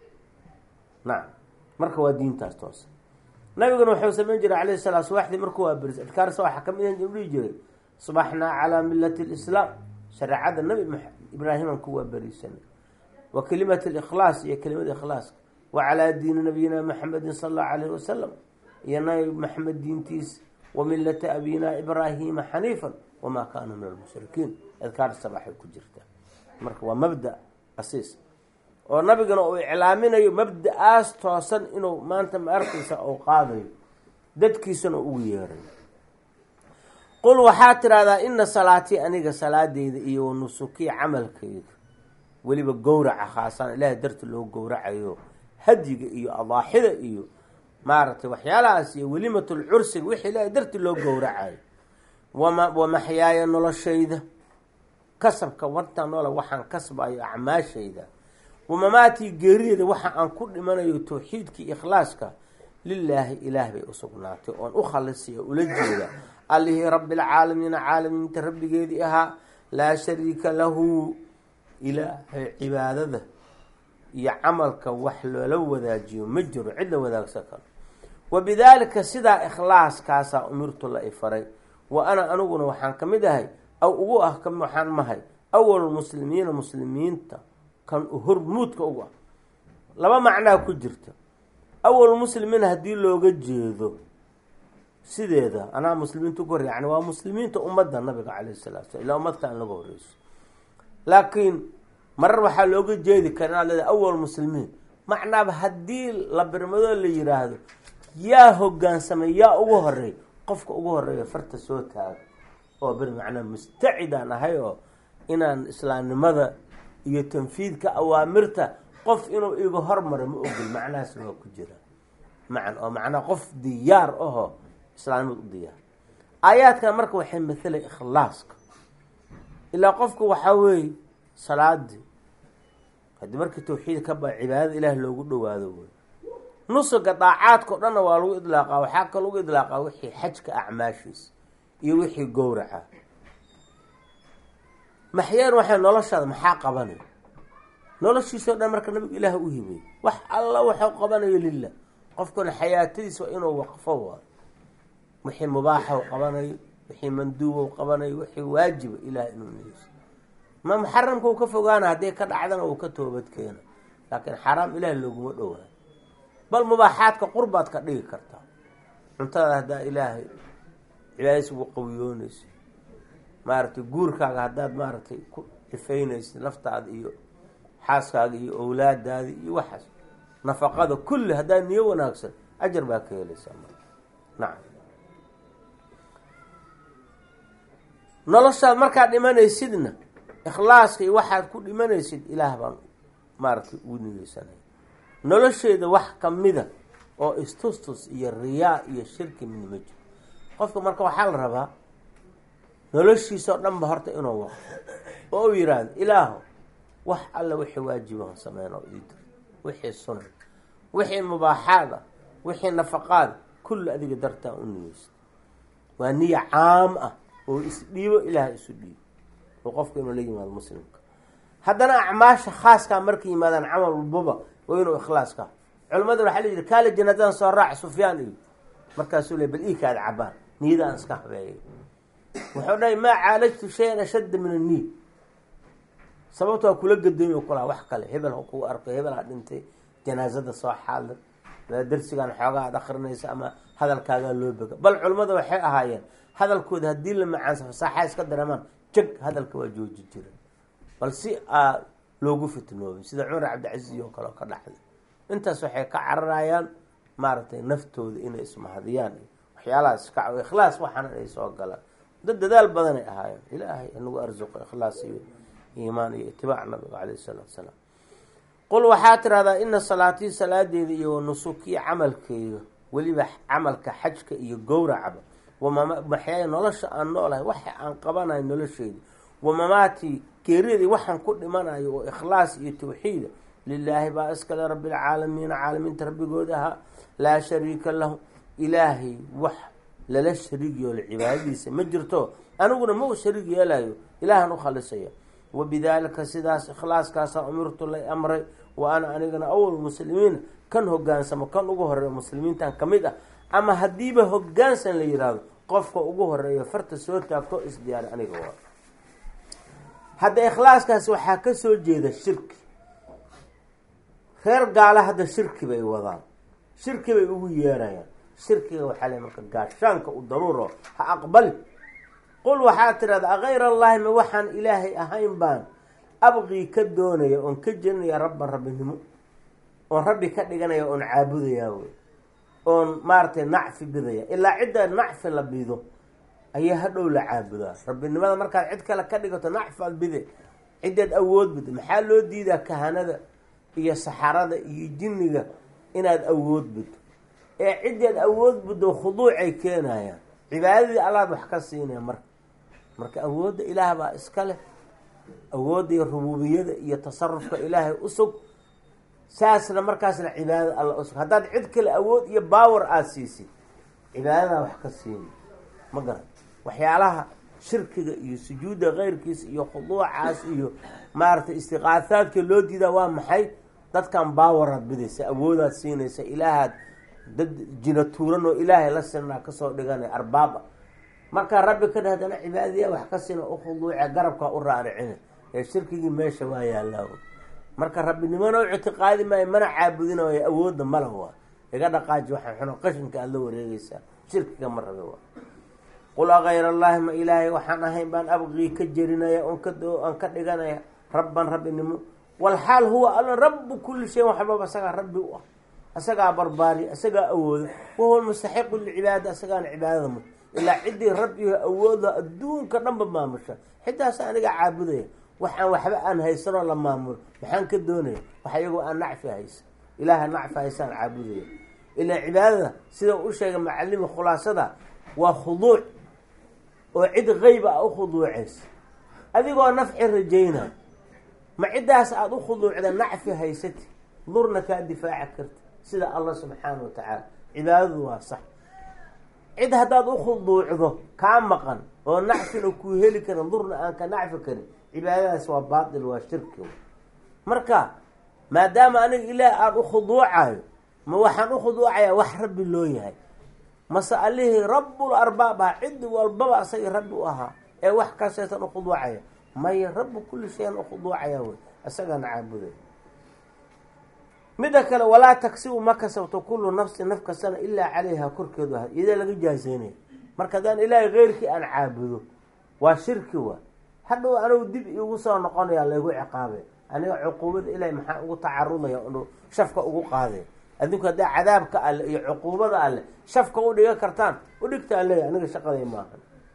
[SPEAKER 1] nacam marka waa diintaas toosa nabiguna wuxuu samayn jiray alayh salaa subaxdii markuu waa beris adkaarsa waxaa kamid ah dhihi jiray subaxnaa calaa milati lislaam shareecada nabi ibraahiman kuwaa berisanay wa kelimat likhlaas iyo kelimada ikhlaaska wa calaa diini nabiyina maxamedin sala allahu alayhi wasalam iyo nabi maxamed diintiisa wa milata abina ibraahima xaniifan wamaa kaanuu min almushrikiin adkaar sabaxay ku jirtaa marka waa mabda asiis oo nabigana uu iclaaminayo mabda-aas toosan inuu maanta ma arkaysa uu qaadayo dadkiisana ugu yeerayo qul waxaa tidhahdaa ina salaatii aniga salaadeyda iyo wanusukii camalkayga weliba gowraca khaasaan ilaahay darti loo gowracayo hadyiga iyo adaaxida iyo maaragtay waxyaalahaas iyo welimatul cursiga wixii ilaahay darti loo gowracayo wama wamaxyaaya noloshayda kasabka warta noola waxaan kasbayo acmaashayda wamamaatii geerideeda waxa aan ku dhimanayo tawxiidkii ikhlaaska lilaahi ilaah bay usugnaatay oon u khalisay oo ula jeeda allihii rabbilcaalamiina caalamiinta rabbigeedii ahaa laa shariika lahu ilaahay cibaadada iyo camalka wax loola wadaajiyo ma jiro cid la wadaagsan karo wa bidaalika sidaa ikhlaaskaasaa umirtu la ifaray wa ana aniguna waxaan ka mid ahay aw ugu ah ka waxaan mahay awalmuslimiina muslimiinta kan hormuudka ugu ah laba macnaa ku jirta awal muslimiin haddii looga jeedo sideeda anaa muslimiinta ugu horey yani waa muslimiinta ummadda nabiga calayh salatu slam ilaa ummad kale laga horeyso laakiin marar waxaa looga jeedi kara inaad leedahay awal muslimiin macnaaba haddii la birmadoo la yiraahdo yaa hogaansamay yaa ugu horey qofka ugu horeeya farta soo taago oo bir macnaa mustacidaan ahay oo inaan islaamnimada iyo tanfiidka awaamirta qof inuu iga hormaro ma ogol macnahaasna waa ku jira macan oo macnaa qof diyaar ahoo islaamnimada u diyaar aayaadkan marka waxay mathalay ikhlaaska ilaa qofku waxaa weeye salaadii haddii markii tawxiid ka ba cibaadada ilaah loogu dhawaado wey nusuga daacaadka o dhanna waa lagu idlaaqaa waxaa ka lagu idlaaqaa wixii xajka acmaashiisa iyo wixii gowraca maxyeen waxay noloshaada maxaa qabanay noloshiisao dhan marka nabiga ilaah u hibay wax alla waxuu qabanayo lilah qofkuna xayaatadiisa waa inuu waqfo waayo wixii mubaaxaw qabanayo wixii manduubow qabanayo wixii waajiba ilaah inuu niyeyso ma muxaramka uu ka fogaana hadday ka dhacdana uu ka toobad keena laakiin xaraam ilaah looguma dhowaayo bal mubaaxaadka qurbaad ka dhigi kartaa cuntada haddaa ilaahay cibaadadiisa ugu qawiyoonaysa maaragtay guurkaaga haddaad maaragtay ku ifaynaysa laftaada iyo xaaskaaga iyo owlaadaada iyo waxaas nafaqada kulli haddaad niyo wanaagsan ajar baa ka helaysaa marka nacam noloshaad markaad dhimanaysidna ikhlaaska iyo waxaad ku dhimanaysid ilaah baan maaragtay ugu niyeysanaya nolosheeda wax kamida oo istustus iyo riyaa iyo shirki midna ma jiro qofka marka waxaa la rabaa noloshiisa oo dhan ba horta inuu waqfo oo u yiraahdo ilaaho wax alla wixii waajibahan sameyn oo ii dir wixii sunan wixii mubaaxaad ah wixii nafaqaad kulli adiga dartaa u niyeysta waa niya caam ah oo isdhiibo ilaah isu dhiibo oo qofka inuu la yimaado muslimka haddana acmaasha khaaskaa markay yimaadaan camal walbaba waa inuu ikhlaaska culimmada waxaa la yidhi kaala janaadaan soo raac sufyaan iyo markaasuu le bal iikaada cabaan niyada aan iska habeeyay wuxuu dhahay maa caalajtu shayan ashadda min anniy sababto waa kula gadoomi kulaa wax kale hebel ha kuu arkay hebel ha dhintay janaazada soo xaadir darsigan xoogaa ad akrinaysa ama hadalkaagaa loo bega bal culimmada waxay ahaayeen hadalkooda haddii la macaansa fasaaxa iska dareemaan jag hadalka waa jooji jira bal si aa loogu fitnoobay sida cumar cabdicasiis oo kale oo ka dhaxday intaas waxay ka cararayaan maaragtay naftooda inay ismahadiyaan waxyaalahaas ka ikhlaas waxaana ay soo galaan dad dadaal badanay ahaayeen ilaahay inagu arsuqo ikhlaas iyo iimaan iyo itibaac nabiga caleyh isalaatu salaam qul waxaa tirahdaa ina salaatii salaadeeda iyo wanusukii camalkeyga weliba camalka xajka iyo gowracaba wamamaxyaay nolosha aan noolahay waxa aan qabanayo nolosheeda wamamaatii geerideedii waxaan ku dhimanayo oo ikhlaas iyo tawxiida lilaahi baa iskale rabbilcaalamiina caalamiinta rabbigooda ahaa laa shariika lahu ilaahay wax lala shariig yeelo cibaadadiisa ma jirto aniguna ma u shariig yeelayo ilaahan u khalisaya wabidaalika sidaas ikhlaaskaasaa umirtu lay amray wa ana anigana awal muslimiina kan hogaansamo kan ugu horeeya muslimiintan ka mid ah ama haddiiba hogaansan la yidhaahdo qofka ugu horeeya farta soo taagto isdiyaari aniga waa hadda ikhlaaskaas waxaa ka soo jeeda shirki reer gaala hadda shirki bay wadaan shirki bay ugu yeerayaan shirkiga waxaa le marka gaashaanka u daruuro ha aqbali qul waxaa tidhahda akayr allahi ma waxaan ilaahay ahayn baan abqii ka doonaya oon ka jelinaya rabban rabbinimo oon rabbi ka dhiganaya oon caabudayaa wey oon maaragtay nacfi bidaya ilaa cidda nacfi la bido ayaa hadhow la caabudaa rabbinimada markaad cid kale ka dhigato nacfaad bide ciddaad awood bido maxaa loo diidaa kahanada iyo saxarada iyo jinniga inaad awood bido ee ciddaad awood bido khuduucay keenayaan cibaadadii allaad wax ka siinaya marka marka awoodda ilaah baa iska leh awoodda iyo rububiyada iyo tasarufka ilaahay usug saasna markaasna cibaadada alla usug haddaad cid kale awood iyo baawer aada siisid cibaadadaa wax ka siini ma garan waxyaalaha shirkiga iyo sujuudda keyrkiisa iyo khuduucaas iyo maaragtay istiqaahaadka loo diidaa waa maxay dadkan baawaraad bidaysa awoodaad siinaysa ilaahaad dad jina tuuran oo ilaahay la sinaa kasoo dhiganay arbaaba markaa rabbi ka dheh hadana cibaadadiya wax ka sina u khuduuce garabkaa u raaricina ee shirkigii meesha waa yaallaa marka rabbinimona u ictiqaadi maayo mana caabudinayo awoodda mala waa iga dhaqaaji waxaa xuno qashinka aada la wareegeysaa shirkiga ma rabi waa qul akayr allahi ma ilaahay waxaan ahayn baan abqii ka jerinaya on ka aan ka dhiganaya rabban rabbinimo walxaal huwa alla rabu kulli shayin waxbaba asagaa rabbi u ah asagaa barbaari asagaa awooda wahuwa mustaxiqu licibaada asagaana cibaadada mut ilaa ciddii rabbiga awooda adduunka dhanba maamusha xidaas aniga caabudaya waxaan waxba aan haysanoo la maamulo maxaan ka doonaya wax iyagoo aan nacfi haysan ilaaha nacfi haysaan caabudaya ilaa cibaadada sida u sheegay macalimi khulaasada waa khuduuc oo cid qeyba a u khuduucaysa adigoo nafci rajayna ma ciddaas aada u khuduucda nacfi haysati durna kaa difaaci karta sida allah subxaana wa tacaala cibaadadu waa sax cid haddaad u khuduucdo kaa maqan oo nacfina kuu heli karin durna aan ka nacfi karin cibaadadaas waa baatil waa shirki marka maadaama aniga ilaah aan u khuduucayo ma waxaan u khuduucayaa wax rabbi loo yahay mase allihii rabbul arbaab ahaa cid walbaba asagii rabbi u ahaa ee wax kaseetan u khuduucaya maya rabbu kulli shayan u khuduucaya wey isagaana caabuday midda kale walaa tagsibu ma kasabto kullu nafsin naf kastana ilaa calayha korkeedu aha iyadaa laga jaaseynaya marka haddaan ilaahay keyrkii aan caabudo waa shirki wa hadhow anigu dib igu soo noqonaya laygu ciqaabay aniga cuquubada ilaahay maxaa ugu tacarudaya inu shafka ugu qaaday adinku haddaa cadaabka alle iyo cuquubada alle shafka u dhiga kartaan udhigtaan leeya aniga shaqaday maaha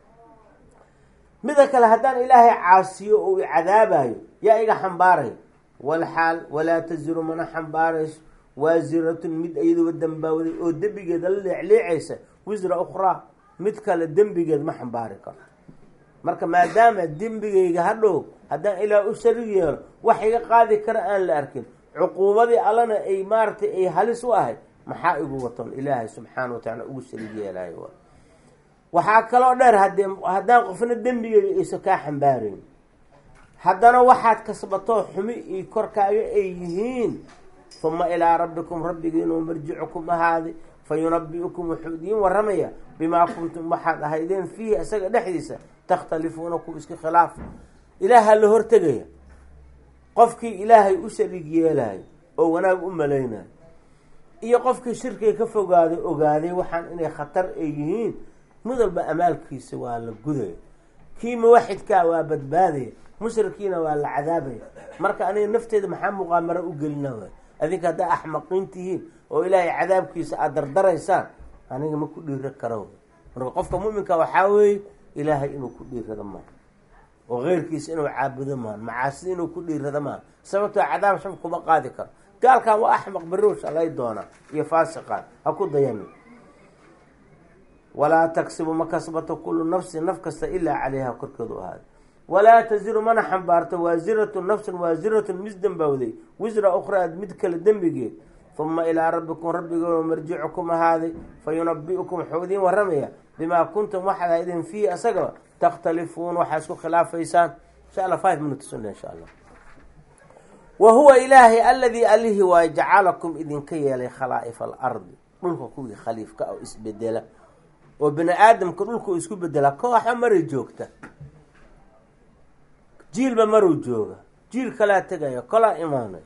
[SPEAKER 1] mida kale haddaan ilaahay caasiyo oo i cadaabayo yaa iga xambaaraya walxaal walaa taziru mana xambaarayso waasiratun mid iyaduba dambaawday oo dembigeeda la leecleecaysa wisra ukhraa mid kale dembigeed ma xambaari karto marka maadaama dembigayga hadhow haddaan ilaah u sharig yeelo wax iga qaadi kara aan la arkin cuquubadii allana ay maaragtay ay halis u ahay maxaa igu watoon ilaahay subxaana wa tacaala ugu sharig yeelayo waxaa kaloo dheer hadee haddaan qofna dembigeyga ayso kaa xambaarayn haddana waxaad kasbatoo xumi iyo korkaaga ay yihiin uma ilaa rabbikum rabbigiinuu marjicukum ahaaday fa yunabi-ukum wuxuu idiin waramaya bimaa kuntum waxaad ahaydeen fiihi isaga dhexdiisa takhtalifuuna ku iska khilaaf ilaaha la hortegaya qofkii ilaahay u sharig yeelayo oo wanaag u malaynayo iyo qofkii shirkiga ka fogaaday ogaaday waxaan inay khatar ay yihiin mid walba amaalkiisa waa la gudaya kii muwaxidkaa waa badbaadaya mushrikiina waa la cadaabaya marka aniga nafteeda maxaa muqaamaro u gelina waay adinka haddaa axmaqiin tihiin oo ilaahay cadaabkiisa aada dardaraysaan aniga ma ku dhiiro karo marka qofka muminka waxaa weeye ilaahay inuu ku dhiirado maaha oo keyrkiisa inuu caabudo maaha macaasida inuu ku dhiirado maaha sababtoo cadaab shaf kuma qaadi karo gaalkan waa axmaq beriw shalay doonaa iyo faasiqaan ha ku dayani walaa tagsibu ma kasbato kullu nafsin naf kasta ilaa calayha korkeedu ahaaday walaa taziru mana xambaarto waasiratu nafsun waasiratun mis dembawday wisra ukhraad mid kale dembigeed uma ilaa rabbikum rabbigoona marjicukum ahaaday fa yunabi-ukum wuxuu idiin waramaya bimaa kuntum waxaad ahaydeen fiihi asagaba takhtalifuun waxaa isku khilaafaysaan insha alla five minutes una insha allah wa huwa ilaahay aladii alihi waa jacalakum idinka yeelay khalaa'ifa alardi dhulka kuwii khaliifka oo isbedela oo bini aadamka dhulka uu isku bedela kooxa maray joogta jiilba maruu jooga jiil kalaa tegaya kolaa imaanay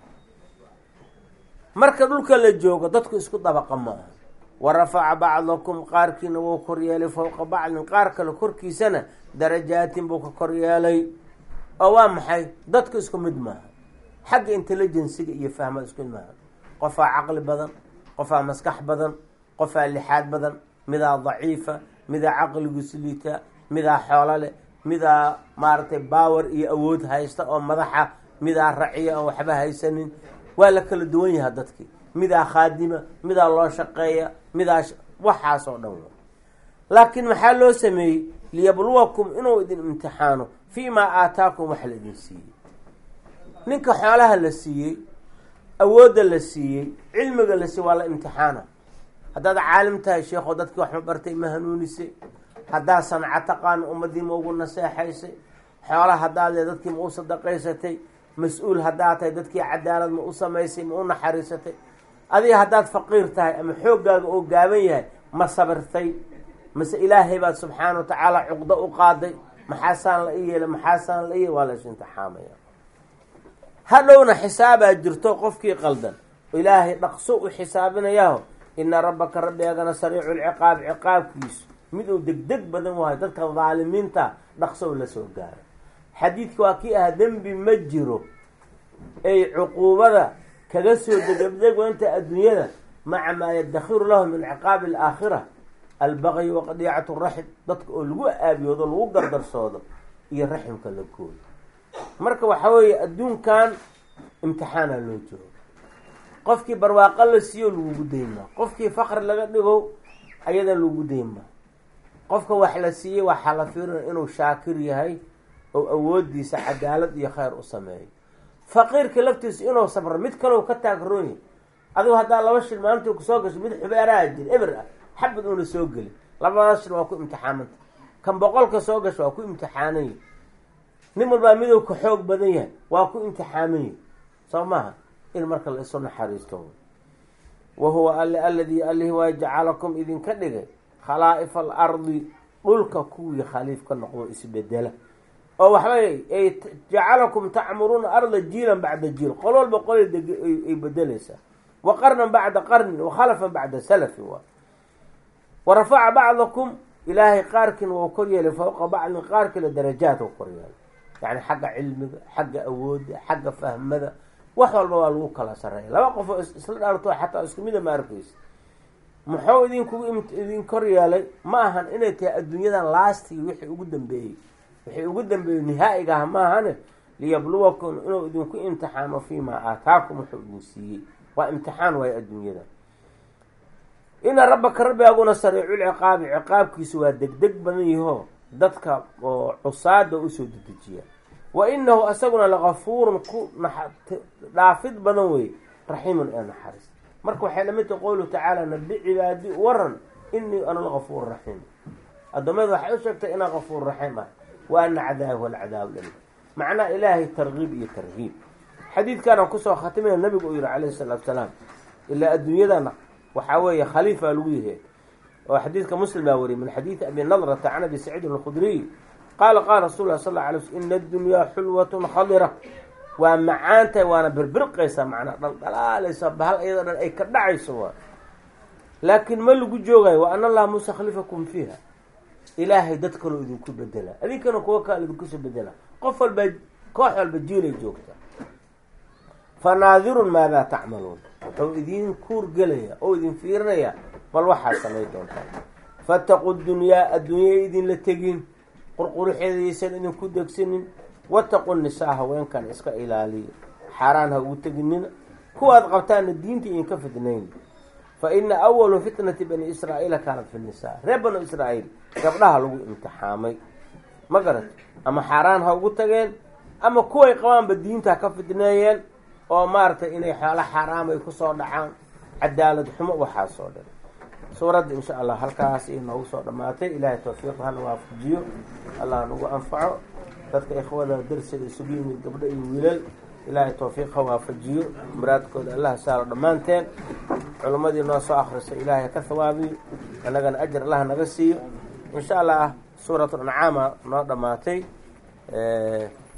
[SPEAKER 1] marka dhulka la joogo dadku isku dabaqa ma aha wa rafaca bacdakum qaarkiina wuu koryeelay fowqa bacdin qaar kale korkiisana darajaatin buu ka koryeelay oo waa maxay dadku isku mid maaha xagga intelligensiga iyo fahmada isku mid maaha qofaa caqli badan qofaa maskax badan qofaa lixaad badan midaa daciifa midaa caqligiisu liita midaa xoolo leh midaa maaragtay baawer iyo awood haysta oo madaxa midaa raciya oo waxba haysanin waa la kala duwan yahaa dadkii midaa khaadima midaa loo shaqeeya midaa waxaas oo dhan wa laakiin maxaa loo sameeyey liyabluwakum inuu idin imtixaano fii maa aataakum wax la idin siiyey ninka xoolaha la siiyey awoodda la siiyey cilmiga la siiyey waa la imtixaana haddaad caalim tahay sheekho dadkii waxma bartay ma hanuunisay haddaad sanca taqaano ummadii ma ugu naseexaysay xoola haddaad le dadkii ma u sadaqaysatay mas-uul haddaad tahay dadkii cadaalad ma u samaysay ma u naxariisatay adiga haddaad faqiir tahay ama xooggaaga oo gaaban yahay ma sabirtay mase ilaahay baad subxaana wa tacaala cuqdo u qaaday maxaasaan la i yeelay maxaasaan la i yeelay waa la is imtixaamaya hadhowna xisaabaa jirto qofkii qaldan ilaahay dhaqso u xisaabinayaho ina rabbaka rabbigaagana sariicu lciqaab ciqaabkiisu mid uu degdeg badan wahay dadka daalimiinta dhaqso la soo gaaray xadiidka waa kii ah dembi ma jiro ay cuquubada kaga soo degdegwanta adduunyada maca maa yadakhiru lahu min ciqaabi alaakhira albaqyi waqdiicatu raxim dadka oo lagu aabiyoodo lagu gardarsoodo iyo raximka la gooyo marka waxaa weeye adduunkan imtixaana loo joogo qofkii barwaaqo la siiyo lagugu daymaa qofkii faqri laga dhigo ayada lagu daymaa qofka wax la siiyey waxaa la fiirinaya inuu shaakir yahay oo awoodiisa cadaalad iyo khayr u sameeyo faqiirka laftiisa inuu sabro mid kalew ka taagroonyahy adigu haddaa laba shil maalintii kusoo gasho mid xubeeraha jir eber ah xabad uuna soo gelin labadaas shil waa ku imtixaamanta kan boqolka soo gasho waa ku imtixaananya nin walbaa miduu ka xoog badan yahay waa ku imtixaamanya soo maaha in marka la isu naxariisto wa huwa alle aladii alihi waa jacalakum idinka dhigay khalaa'ifa alardi dhulka kuwii khaliif ka noqdo isbedela oo waxbay ay jacalakum tacmuruuna arda jiilan bacda jiil qol walba qolay ay bedeleysaa wa qarnan bacda qarnin wa khalafan bacda salafin waa wa rafaca bacdakum ilaahay qaarkiina wau kor yeelay fowqa bacdin qaar kale darajaat u kor yeelay yani xagga cilmiga xagga awoodda xagga fahmada wax walba waa lagu kala sareeya laba qof oo isla dhaarto xataa isku mida ma arkeysa muxuu idinkugu idin kor yeelay ma ahan inay tahay adduunyadan laastigii wixii ugu dambeeyey wixii ugu dambeeyey nihaa'iga ah ma ahane liyabluwakum inuu idinku imtixaano fii maa aataakum wuxuu idin siiyey waa imtixaan waayo adduunyada ina rabbaka rabbigaaguna sariiculciqaabi ciqaabkiisu waa degdeg badan yaho dadka oo cusaada usoo dedejiya wa inahu asaguna lagafuurun ku dhaafid badan wey raxiimun ee naxariis marka waxay lamid tahay qowluhu tacaala nabi cibaadi waran inii ana lgafuur raxiim addoommada waxay u sheegtay inaa gafuur raxiim ah wa ana cadaabi walcadaab lali macnaha ilaahay targiib iyo tarhiib xadiidkaana kusoo khatimaya nabigu uu yihi calayhi salaatu salaam ilaa adduunyadana waxaa weeye khaliifa lagu yahay oo xadiidka muslim baa wariyay min xadiidi abi nadrata can abi saciidin alkhudriy qaala qaala rasul lah sal la alay sl ina addunyaa xulwatun khadira waa macaantahay waana birbirqaysaa macnaa dhaldhalaalaysa bahal iyadoo dhan ay ka dhacayso waa laakiin ma lagu joogayo wa ana allaha mustakhlifakum fiiha ilaahay dad kaloo idinku bedela adinkana kuwa kale idinkusoo bedela qof walba koox walba jiilay joogta fa naadirun maadaa tacmaluun wuxuu idin kuur gelaya oo idin fiirinaya bal waxaad samay doontaa fataqu dunyaa adduunya idinla tegin qurquruxeedaysan idinku degsanin wataqu nisaa haweenkan iska ilaaliya xaaraan ha ugu teginina kuwaad qabtaana diinta idinka fidnayn fa ina awalu fitnati bani israa'iila kaanat fi nisaa reer banu israa'iil gabdhaha lagu imtixaamay ma garat ama xaaraan ha ugu tageen ama kuway qabaanba diinta ha ka fidneeyeen oo maaragtay inay xoolo xaaraam ay kusoo dhacaan cadaalad xumo waxaasoo dhan suuradda insha allah halkaas ay noogu soo dhammaatay ilaahay tawfiiq hana waafajiyo allah nagu anfaco dadka ikhwada darsiga isugu yimid gabdho iyo wiilal ilaahay towfiiq ha waafajiyo muraadkooda allah saaro dhammaanteen culimmadii noo soo akhrisa ilaahay ka hawaabiyo annagana ajar allah naga siiyo insha allah suurat ancaama noo dhammaatay